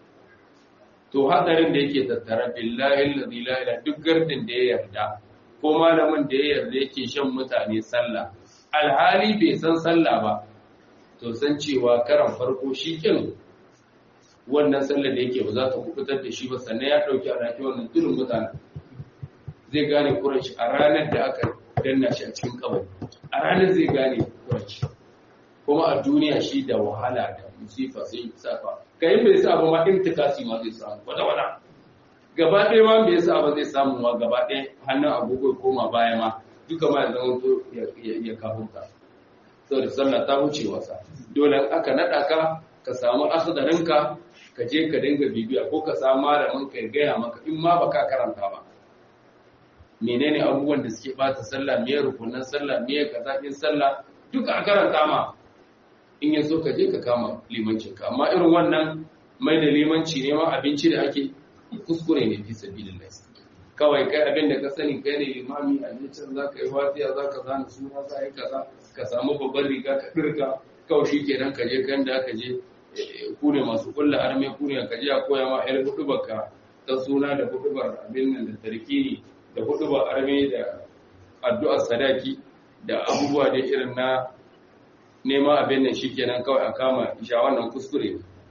to hadarin da yake tattara billahi allazi la ilaha duk gardin da ya yarda ko malamin da ya yarda yake shan mutane sallah alhali bai san sallah ba to san cewa karan farko shi kin wannan sallar da yake ba za ta kubutar da shi ba sannan ya dauki alhaki wannan turin mutane zai gane kuranci a ranar da aka danna shi a cikin kabari a ranar zai gane kuranci kuma a duniya shi da wahala da musifa sai safa kai bai sa ba ma intikasi ma zai samu wada wada gaba ɗaya ma bai sa ba zai samu ma gaba ɗaya hannun agogo koma baya ma duka ma ya zama to ya kafunta saboda sallah ta wuce wasa dole aka naɗa ka ka samu asadarinka ka je ka dinga bibiya ko ka samu malamin ka gaya maka in ma baka karanta ba menene abubuwan da suke bata sallah me rukunan sallah me kaza in sallah duka a karanta ma in yaso ka je ka kama limancin ka amma irin wannan mai da limanci ne ma abinci da ake kuskure ne fi sabilillah kawai kai abin da ka sani kai ne limami a can za ka yi fatiya za ka zana suna za yi kaza ka samu babban riga ka ɗirka kawai shi kenan ka je kan da aka je ku ne masu kulla arme ku ne ka je a koya ma yar hudu baka ta suna da hudu bar abin nan da tarkini da hudu bar arme da addu'ar sadaki da abubuwa da irin na nema abin nan shi kenan kawai a kama isha wannan kuskure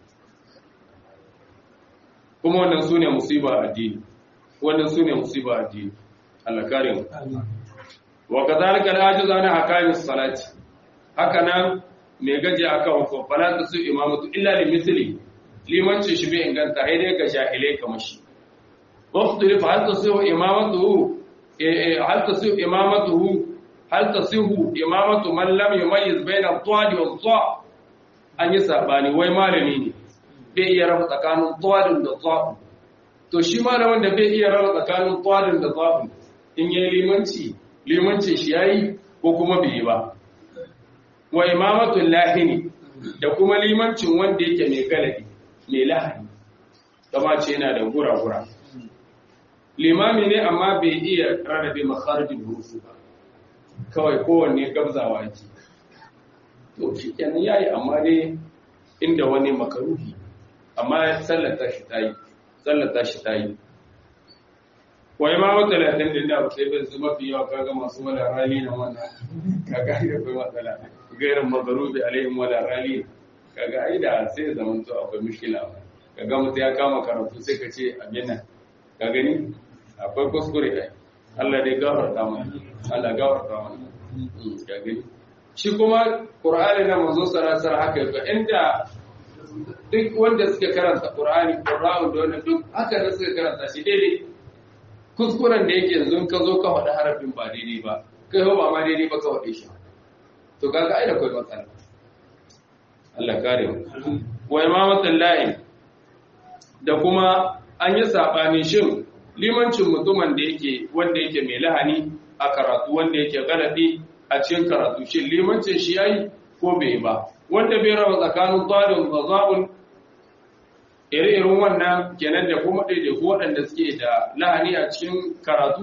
kuma wannan su ne musiba addini wannan su ne musiba addini Allah kare mu wa kadhalika al-ajiz an hakami salati haka nan me gaje aka hukun fala ta su imamatu illa li mithli limanci shi bai inganta sai dai ga jahilai kamar shi waqtu fa hal tasihu imamatu hal tasihu imamatu hal tasihu imamatu man lam yumayyiz bayna al-tawali wal-dha an yi sabani wai malami ne bai iya raba tsakanin tawalin da dha to shi malamin da bai iya raba tsakanin tawalin da dha in yi limanci limancin shi yayi ko kuma bai yi ba wa imamatul lahini da kuma limancin wanda yake mai galadi mai lahani kama ce yana da gura-gura limami ne amma bai iya rarrabe makharijin hurufu ba kawai kowanne gabzawa yake to shi kenan yayi amma dai inda wani makaruhi amma sallata shi tayi sallata shi tayi wa imamu talatin din da sai bai su mafi yawa kaga masu wala rali na wannan kaga da kai matsala gairin magarubi alaihim wala rali kaga ai da sai zaman to akwai mushkila kaga mutum ya kama karatu sai ka ce abin nan ka gani akwai kuskure ai Allah dai gafarta mana Allah gafarta mana ka gani shi kuma Qur'ani na manzo sallallahu haka yake inda duk wanda suke karanta Qur'ani Qur'ani da wannan duk haka da suka karanta shi daidai kuskuren da yake yanzu ka zo ka faɗi harafin ba daidai ba kai ba ma daidai ba ka faɗe shi to kaga ai da kai matsala Allah kare mu wa imamatul lahi da kuma an yi sabani shin limancin mutumin da yake wanda yake mai lahani a karatu wanda yake galadi a cikin karatu shin limancin shi yayi ko bai ba wanda bai raba tsakanin zalim da zabun ire-iren wannan kenan da kuma ɗaiɗaiku waɗanda suke da lahani a cikin karatu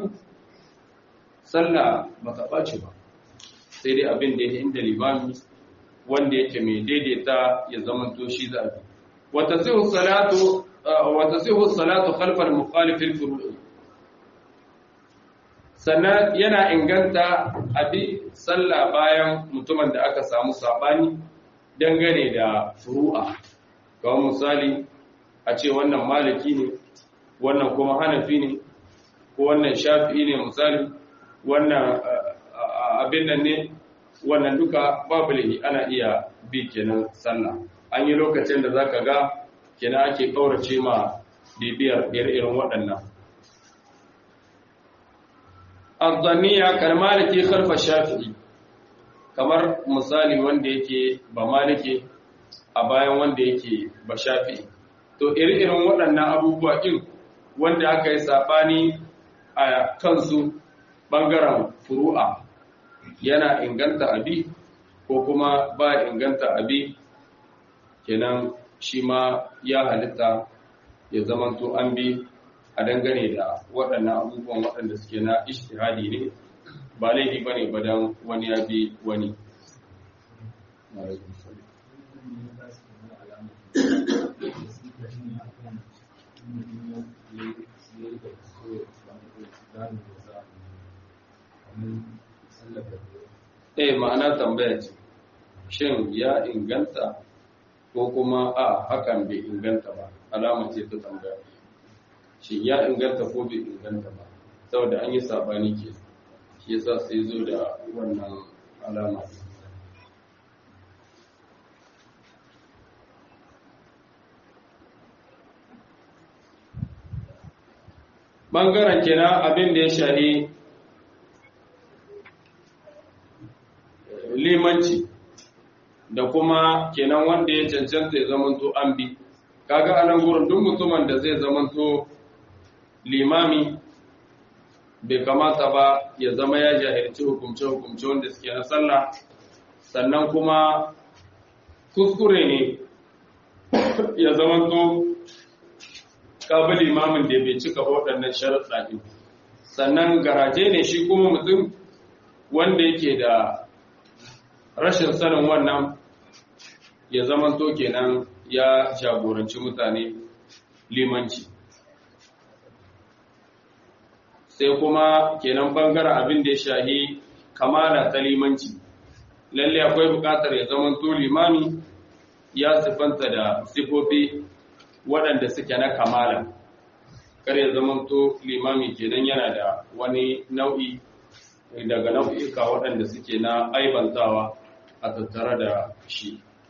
sallah ba ta ɓace ba sai dai abin da ya inda limami wanda yake mai daidaita ya zama to shi za a bi wata sihu salatu wata sihu salatu khalfal mukhalifil furu'i sannan yana inganta abi sallah bayan mutumin da aka samu sabani dangane da furu'a kamar misali a ce wannan maliki ne wannan kuma hanafi ne ko wannan shafi'i ne misali wannan abin nan ne wannan duka babu lahi ana iya bi kenan sallah an yi lokacin da zaka ga kenan ake kaurace ma bibiyar irin waɗannan azzaniya kalmaliki khalfa shafi'i kamar misali wanda yake ba maliki a bayan wanda yake ba shafi'i to iri-irin waɗannan abubuwa ɗin wanda aka yi saɓani a kansu ɓangaren furu'a yana inganta abi ko kuma ba inganta abi kenan shi ma ya halitta ya zamanto an bi a dangane da waɗannan abubuwan waɗanda suke na ishtihadi ne ba laifi ba ne badan wani ya bi wani Eh ma'ana tambaya ce, shin ya inganta ko kuma a hakan bai inganta ba, alama ce ta tambaya. Shin ya inganta ko bai inganta ba, saboda an yi sabani ke, shi yasa sai zo da wannan alama. Bangaren kenan abin da ya shahi limanci da kuma kenan wanda ya cancanta ya zamanto an bi kaga anan gurin duk mutumin da zai zamanto limami bai kamata ba ya zama ya jahilci hukumce hukumce wanda suke na sallah sannan kuma kuskure ne ya zamanto kabi limamin da bai cika waɗannan sharaɗa ɗin sannan garaje ne shi kuma mutum wanda yake da rashin sanin wannan ya zamanto kenan ya jagoranci mutane limanci sai kuma kenan bangaren abin da ya shahi kamala ta limanci lalle akwai bukatar ya zamanto limami ya sifanta da sifofi waɗanda suke na kamala kar ya zamanto limami kenan yana da wani nau'i daga nau'ika waɗanda suke na aibantawa a tattare da shi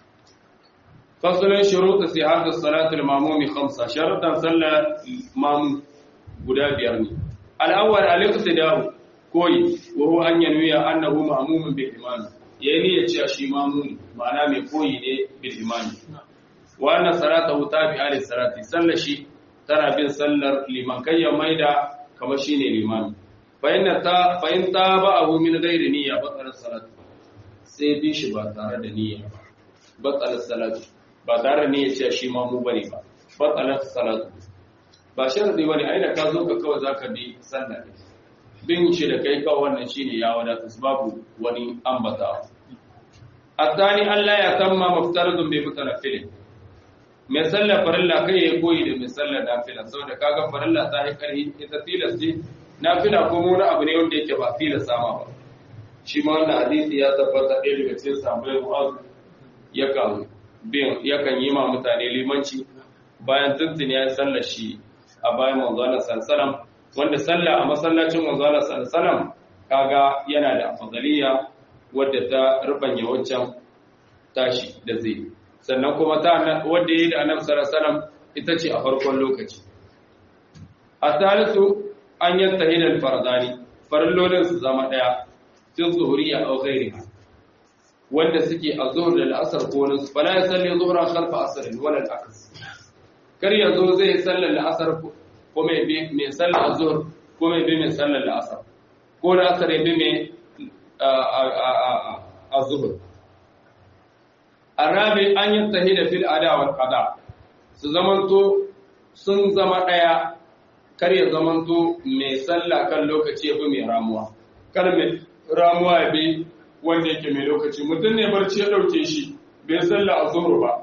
fasalin shuruɗa sai har da salatul mamumi khamsa sharuɗan sallar mamu guda biyar ne al'awwal al-iqtida'u koyi wa huwa an yanwiya annahu ma'mumun bil imam yayi ya ce shi mamuni ma'ana mai koyi ne bil imam wa anna salatahu tabi'a lis salati sallar shi tana bin sallar liman kai ya maida kamar shine limami fa inna ta fa in taba'ahu min ghairi niyya batal salatu sai bi shi ba tare da niyya ba batal salatu ba tare da niyya ce shi mamu bane ba batal salatu ba sharadi bane ai da ka zo ka kawai zaka bi sallah ne bin shi da kai kawai wannan shine ya wadata babu wani ambata الثاني ألا يتم مفترض بمتنفل mai sallar farilla kai ya koyi da mai sallar nafila saboda kaga farilla ta yi karhi ita tilas ce nafila ko wani abu ne wanda yake ba tilas sama ba shi ma wannan hadisi ya tabbata ɗaya daga cikin sahabbai mu'az yakan bin yakan yi ma mutane limanci bayan tuntun ya sallar shi a bayan manzo Allah sallallahu wanda sallah a masallacin manzo Allah sallallahu kaga yana da afdaliya wadda ta rubanya wancan tashi da zai sannan kuma ta wadda yi da annabi sallallahu alaihi wasallam ita ce a farkon lokaci a talisu an yantahi da farzani farillolin su zama daya fil zuhuriyya aw ghairiha wanda suke a zuhur da al'asar ko wani su fala ya salli zuhra khalfa asr wala al-aks kar ya zo zai sallar al'asar ko mai bi mai sallar zuhur ko mai bi mai sallar al'asar ko da asar ya bi mai a zuhur arabi an yi da fil ada wal qada su zamanto sun zama daya kar ya zamanto mai sallah kan lokaci ya bi mai ramuwa kar mai ramuwa ya bi wanda yake mai lokaci mutum ne barci ya dauke shi bai sallah a zuhur ba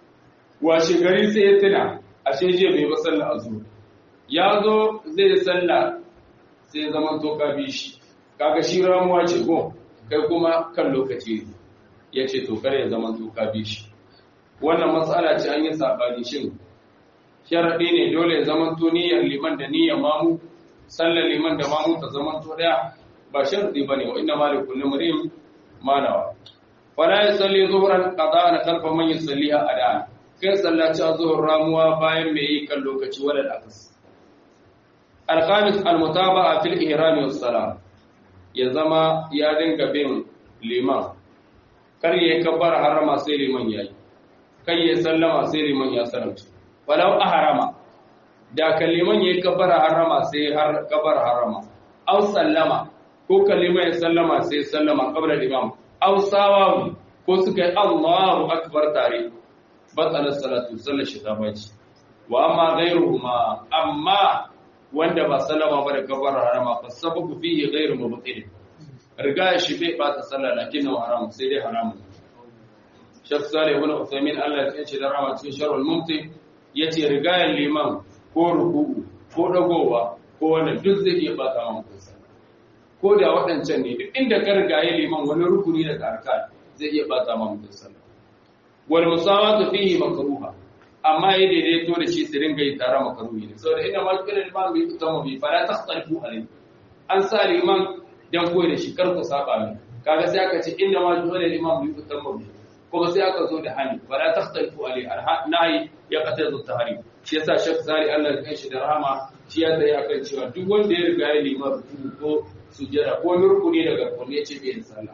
washe gari sai ya tuna ashe je bai ba sallah a zuhur ya zo zai sallah sai zamanto ka bi shi kaga shi ramuwa ce ko kai kuma kan lokaci ne ya ce to kare ya zama tuka bi shi wannan matsala ce an yi sabani shin sharaɗi ne dole ya zama to niyyar liman da niyyar mamu sallar liman da mamu ta zama to daya ba sharaɗi bane wa inna malik kullu murim manawa fala yusalli zuhran qada'an khalfa man yusalliha ada'an kai sallaci zuhur ramuwa bayan mai yi kan lokaci wala akas al-khamis al-mutaba'a fil ihram was salam ya zama ya dinga bin liman kar ya kabbar harama sai liman yayi kai ya sallama sai liman ya salamta walau a harama da kaliman yayi kabbar harama sai har kabbar harama aw sallama ko kaliman ya sallama sai sallama qabla imam aw sawawu ko suka yi Allahu akbar tare batsalar salatu sallar shi ta baci wa amma ghayruhuma amma wanda ba sallama ba da kabbar harama fa sababu fihi ghayru mubtil riga shi bai bata sallah lakin haram sai dai haramun Sheikh Salih ibn Uthaymeen Allah ya ce da rama cikin Sharhul Mumti yace rigayen liman ko ruku'u ko dagowa ko wannan duk zai iya bata ma mutum sallah ko da waɗancan ne duk inda ka rigaye liman wani rukuni daga arkan zai iya bata ma mutum sallah wal musawatu fihi makruha amma ya daidaito da shi su ringa yi tare makaruhi ne saboda ina ma kiran liman bai tutama bi fala takhtalifu alayhi an sa liman dan koyi da shi kar ku saba mai kaga sai aka ce inna ma dole liman bai tutama bi kuma sai aka zo da hani fala takhtalifu alayhi nahi ya qatadu tahrim shi yasa shek zari Allah ya shi da rahama shi ya tsaye akan cewa duk wanda ya riga ya liman ruku ko sujjada ko rukuni daga kunne ce bai da sallah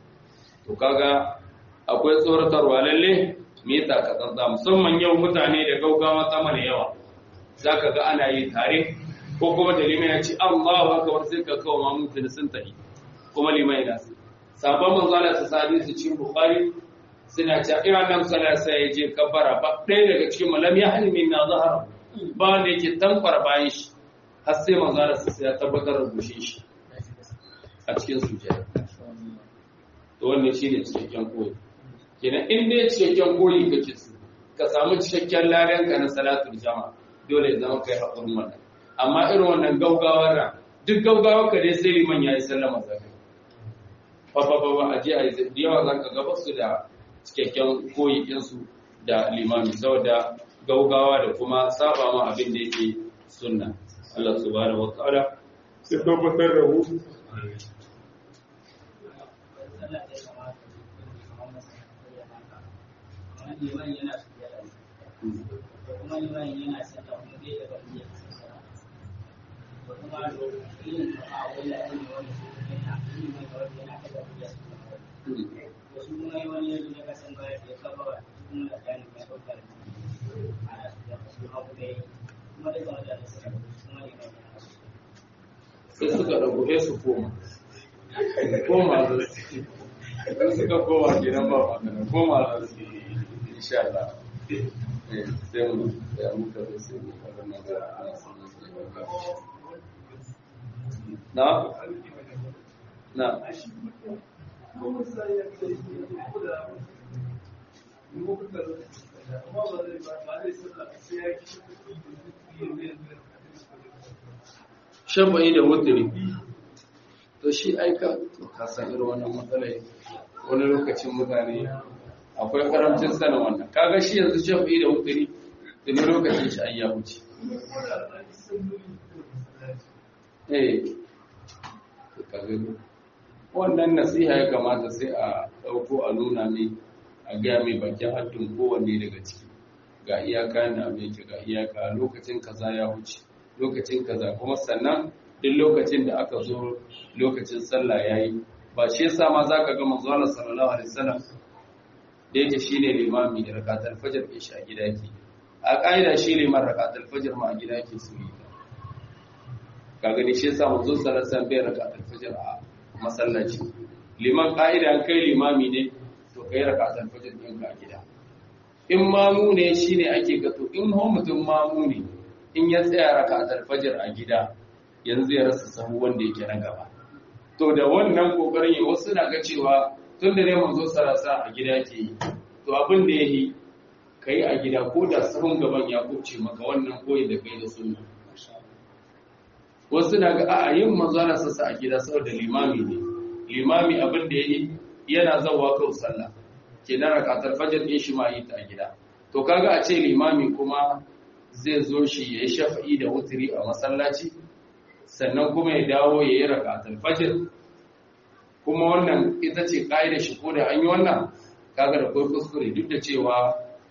to kaga akwai tsoratarwa lalle me yasa ka tsantsa musamman yau mutane da gaugawa sama da yawa zaka ga ana yi tare ko kuma da liman ya ce Allahu akbar sai ka kawo ma mutum sun tafi kuma liman yana sai sabon manzo Allah sa sadi su cikin bukhari suna cewa ina nan sallah sai ya je kabbara ba ɗaya daga cikin malam ya halmi na zahara ba wanda yake tankwar bayan shi har sai manzo da sai ya tabbatar da goshin shi a cikin sujjada to wannan shine cikakken koyi kenan in dai cikakken koyi kake so ka samu cikakken ladan ka na salatul jama'a dole ya zama kai hakurin wannan amma irin wannan gaugawar ran duk gaugawar ka dai sai liman yayi sallama zakai fa fa fa a je a yi da yawa zaka ga basu da cikakken koyi din su da limami saboda gaugawa da kuma saba ma abin da yake sunna Allah subhanahu wa ta'ala sai tabbatar da mu liman yana sujjada kuma liman yana sallah kuma bai da bariya to kuma irin a wani aiki wani su yana liman da wani yana kada bariya to su kuma wani yanzu ya kasan baya da kaba kuma da gani mai bakar ana sujjada su hagu da yi kuma da zama da suka kuma liman yana sai suka rabu sai su koma koma da su idan suka koma gidan ba magana koma da su insha Allah eh sai mu ya muka da sai mu fara magana ana sanin su da na na shafa'i da wutiri to shi aika to ka san irin wannan matsalai wani lokacin mutane akwai karamcin sanin wannan kaga shi yanzu shafa'i da wutiri tuni lokacin shi an ya wuce eh ka gani wannan nasiha ya kamata sai a ɗauko a nuna mai a gaya mai bakin haddin kowanne daga ciki ga iyaka da mai ga iyaka lokacin kaza ya wuce lokacin kaza kuma sannan duk lokacin da aka zo lokacin sallah yayi ba shi yasa ma zaka ga manzo Allah sallallahu alaihi wasallam da yake shine limami da rakatul fajr ke shi a gida yake a kaida shi liman rakatul fajr ma a gida yake su yi ka gani shi yasa manzo sallallahu alaihi wasallam bai rakatul fajr a masallaci liman kaida an kai limami ne to kai rakatul fajr din ka gida in mamu ne shine ake gato in ho mutum mamu ne in ya tsaya rakatul fajr a gida yanzu ya rasa sahu wanda yake na gaba to da wannan kokarin yi wasu na ga cewa tun da ne manzo sarasa a gida ke yi to abin da yayi kai a gida ko da sahun gaban ya kuce maka wannan koyi da kai da sunna wasu na ga a yin manzo na sassa a gida saboda limami ne limami abin da yayi yana zawa kau sallah kenan rakatar fajr din shi ma yi ta a gida to kaga a ce limami kuma zai zo shi ya yi shafa'i da wutiri a masallaci sannan kuma ya dawo ya yi rakatul fajr kuma wannan ita ce ƙa'idar shi ko da an yi wannan kaga da kai kuskure duk da cewa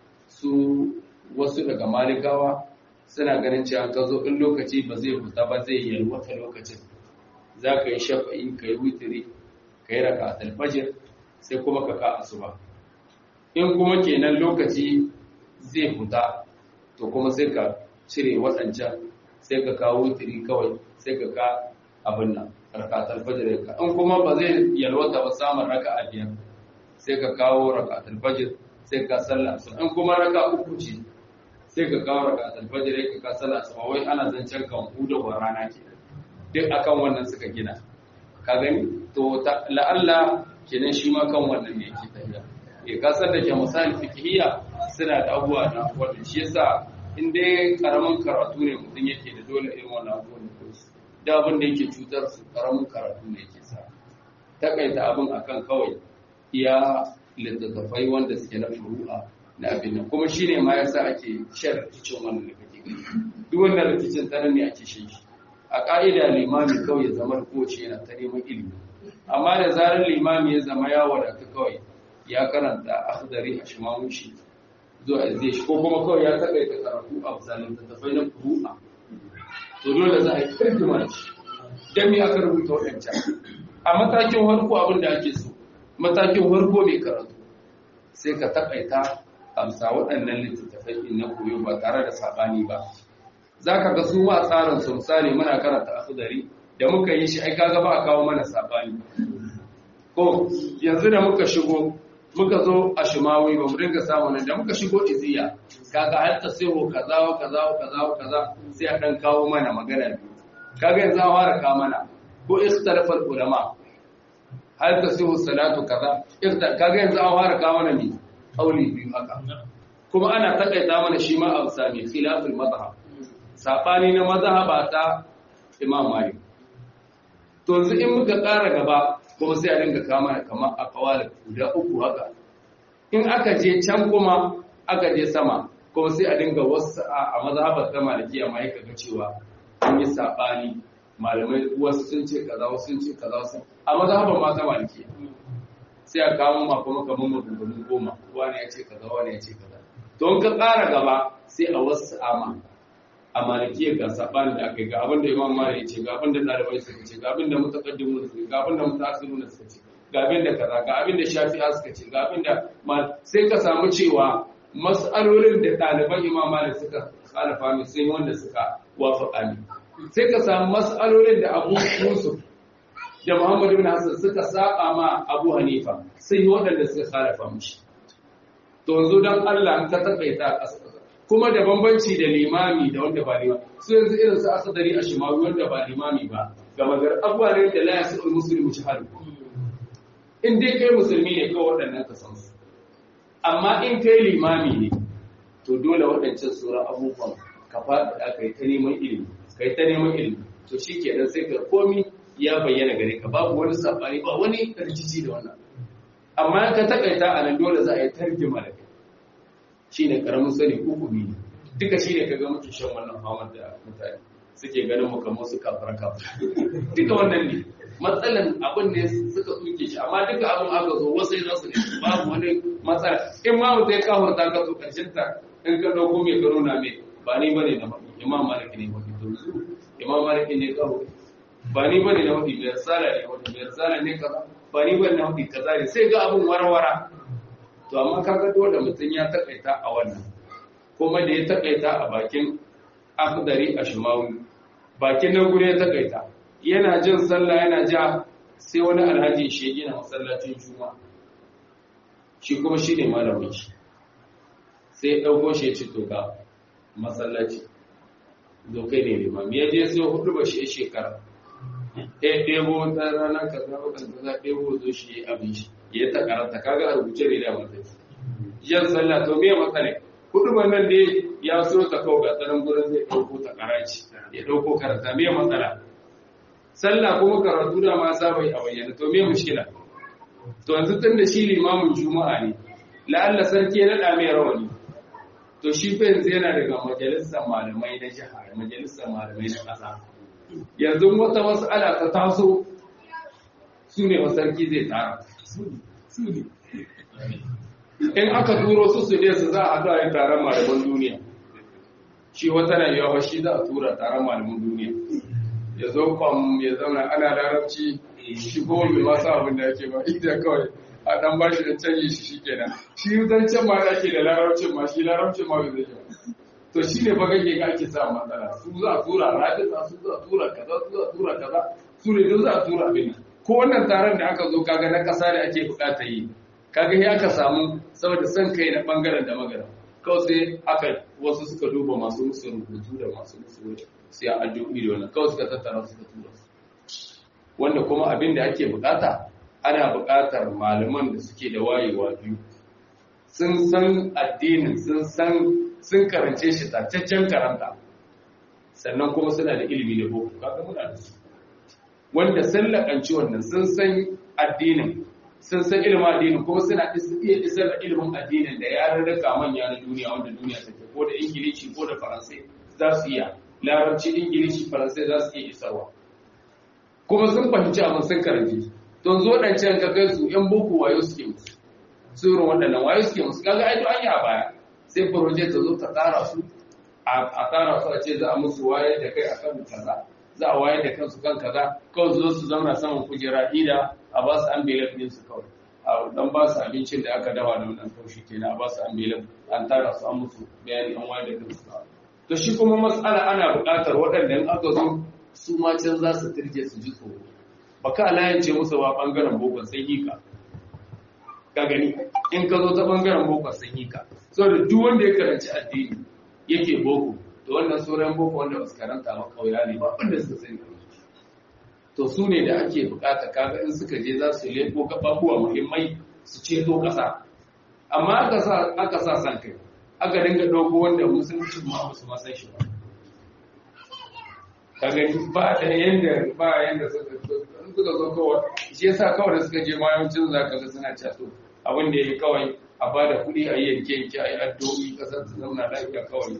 su wasu daga malikawa suna ganin cewa ka zo in lokaci ba zai fita ba zai yi wata lokacin za ka yi shafa'i ka yi wutiri ka yi rakatul fajr sai kuma ka ka asuba in kuma kenan lokaci zai fita to kuma sai ka cire waɗancan sai ka kawo wutiri kawai sai ka ka abin nan rakatar fajr ka in kuma ba zai yalwata ba samun raka'a biyar sai ka kawo rakatar fajr sai ka sallah su in kuma raka uku ce sai ka kawo rakatar fajr ka ka sallah su wai ana zancen kan hudu wa rana ke duk akan wannan suka gina ka gani to la'alla kenan shi ma kan wannan ne yake tafiya eh ka san da ke misali fikihiyya suna da abubuwa na wannan shi yasa in dai karamin karatu ne mutum yake da dole irin wannan abubuwan da su da abin da yake cutar su karamin karatu ne yake sa takaita abin akan kawai iya littattafai wanda suke na furu'a na abin nan kuma shine ma yasa ake shan rikicin wannan da kake gani duk wannan rikicin tsanan ne ake shan shi a ka'ida limami kawai ya zama kowace yana ta neman ilimi amma da zarar limami ya zama ya wadata kawai ya karanta akhdari a shimamushi zuwa zai shi ko kuma kawai ya takaita karatu a misalin tattafai na furu'a to dole za a yi kirkima shi don me aka rubuta waɗancan a matakin harko abin da ake so matakin harko mai karatu sai ka takaita amsa waɗannan littattafai in na koyo ba tare da saɓani ba za ka ga su ma tsarin su misali muna karanta akhdari da muka yi shi ai kaga ba a kawo mana saɓani ko yanzu da muka shigo muka zo a shimawi ba mu dinga samu nan da muka shigo iziya kaga har ta sai kaza wa kaza wa kaza wa kaza sai a dan kawo mana magana biyu kaga yanzu an fara kamana ko ikhtalafa ulama hal tasihu salatu kaza kaga yanzu an fara kamana ne kauli biyu haka kuma ana takaita mana shi ma abu sami khilaful madhhab sabani na mazhaba ta imam malik to yanzu in muka ƙara gaba kuma sai a dinga kama kamar a kawalin guda uku haka in aka je can kuma aka je sama kuma sai a dinga wasu a mazhabar ta malikiya ma yaka ga cewa an yi sabani malamai wasu sun ce kaza wasu sun ce kaza wasu a mazhabar ma ta malikiya sai a kawo ma kuma kamar magungunan goma wani ya ce kaza wani ya ce kaza to in ka ƙara gaba sai a wasu ama a malikiyar ga saɓani da aka yi ga abin da imam mara ya ce ga abin da ɗalibai suka ce ga abin da mutakaddimu suka ce ga abin da mutasiru suka ce ga abin da kaza ga abin da shafi'a suka ce ga abin da sai ka samu cewa mas'alolin da ɗaliban imam mara suka khalafa mai sun wanda suka wafaka ne sai ka samu mas'alolin da abu yusuf da muhammad ibn hassan suka saba ma abu hanifa sai waɗanda suka khalafa mishi to yanzu dan Allah ka takaita ƙasa kuma da bambanci da limami da wanda ba limami su yanzu irin su asadari a shimawi wanda ba limami ba ga magar abuwa ne da laya su musulmi shahadu in dai kai musulmi ne kawai waɗannan ka san su amma in kai limami ne to dole waɗancan sauran abubuwan ka faɗi da kai ta neman ilimi kai ta neman ilimi to shi ke sai ka komi ya bayyana gare ka babu wani sabani ba wani rikici da wannan amma ka takaita a nan dole za a yi tarjima da kai shi ne karamin sani hukumi ne duka shi ne ka ga muke shan wannan famar da mutane suke ganin mu kamar su kafara kafara duka wannan ne matsalan abin ne suka tsuke shi amma duka abin aka zo wasu za su ne babu wani matsala in ma mutum ya kawar ta ka so karshen ta in ka dauko mai ka nuna mai ba ni bane na mafi imam malik ne mafi to su imam malik ne kawo ba ni bane na mafi mai risala ne mafi mai risala ne kaza ba ni bane na mafi kaza ne sai ga abin warwara to amma kaga dole mutum ya takaita a wannan kuma da ya takaita a bakin akhdari a shimawi bakin nan gure ya takaita yana jin sallah yana ja sai wani alhaji shi ya gina masallacin juma shi kuma shi ne malamin shi sai ya ɗauko shi ya ci toka masallaci zo kai ne limam ya je sai hudu ba shi shekara ɗaya ɗebo ta ranar kaza wakan kaza ɗebo zo shi ya abin shi ya ta karanta kaga a rubuce ne da mata yan sallah to me matsala hudu ba nan dai ya so ta kawo ga tsaron gurin zai ɗauko ta karaci ya ɗauko karanta me matsala sallah kuma karatu da ma saba a bayyana to me mushkila to yanzu tun da shi limamin juma'a ne la'alla sarki ya naɗa mai rawani to shi fa yanzu yana daga majalisar malamai na jiha majalisar malamai na ƙasa yanzu wata mas'ala ta taso su ne wa sarki zai tsara in aka turo su su ne su za a haɗu a yi taron malaman duniya shi wata na yawa shi za a tura taron malaman duniya ya zo kwam ya zauna ana larabci shi ko bai masu abin da yake ba ita kawai a dan ba shi da canji shi shi kenan shi zancen ma da ake da larabcin ma shi larabcin ma bai zai ba to shi ne baka ke ga ake sa matsala su za a tura rajisa su za a tura kaza su za a tura kaza su ne duk za a tura abin ko wannan taron da aka zo kaga na kasa da ake bukata yi kaga ya aka samu saboda son kai na bangaren da magana kawai sai aka wasu suka duba masu musu rubutu da masu musu sai a addu'o'i da wannan kawai suka tattara suka tura su wanda kuma abin da ake bukata ana bukatar malaman da suke da wayewa biyu sun san addinin sun san sun karance shi tacaccen karanta sannan kuma suna da ilimi da boko kaga muna da su wanda sun lakanci wannan sun san addinin sun san ilimin addinin kuma suna iya isar da ilimin addinin da ya rarraka manya na duniya wanda duniya take ko da ingilishi ko da faransai za su iya larabci ingilishi faransai za su iya isarwa kuma sun fahimci abin sun karance don zo ɗancan ka kai su ‘yan boko wayo suke musu su irin waɗannan wayo suke musu kaga ai an yi a baya sai proje ta zo ta tsara su a tsara su a ce za a musu wayar da kai akan kaza za a wayar da kansu kan kaza kawai zo su zauna saman kujera ida a ba su envelope ɗin su kawai a dan ba su abincin da aka dawa da wannan kaushi kenan a ba su envelope an tara su an musu bayani an wayar da kansu to shi kuma matsala ana buƙatar waɗanda in aka zo su ma can za su turje su ji tsoro ba ka layance musu ba ɓangaren bokon sai yi ka ka gani in ka zo ta ɓangaren bokon sai yi ka saboda duk wanda ya karanci addini yake boko da wannan sauran boko wanda ba su karanta ba kauya ne ba wanda suka sani to su ne da ake bukata kaga in suka je za su leko gababuwa muhimmai su ceto kasa amma aka sa aka sa san kai aka dinga dogo wanda musulunci ma ba su ma san shi ba kaga ba da yanda ba yanda suka suka zo kawai shi yasa kawai da suka je mayancin zaka ga suna cato abin da yayi kawai a ba da kuɗi a yanke yanke a yi addu'o'i ƙasar su zauna lafiya kawai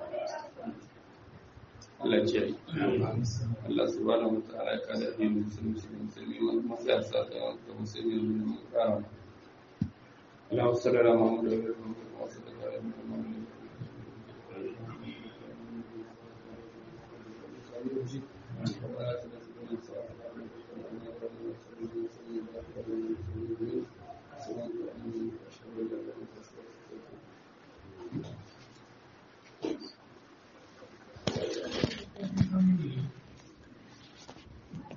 Allah ce Allah subhanahu wa ta'ala ya kada addinin musulunci da musulmi man masaya sa ta ga musulmi da mun kara Allah sallallahu alaihi wa sallam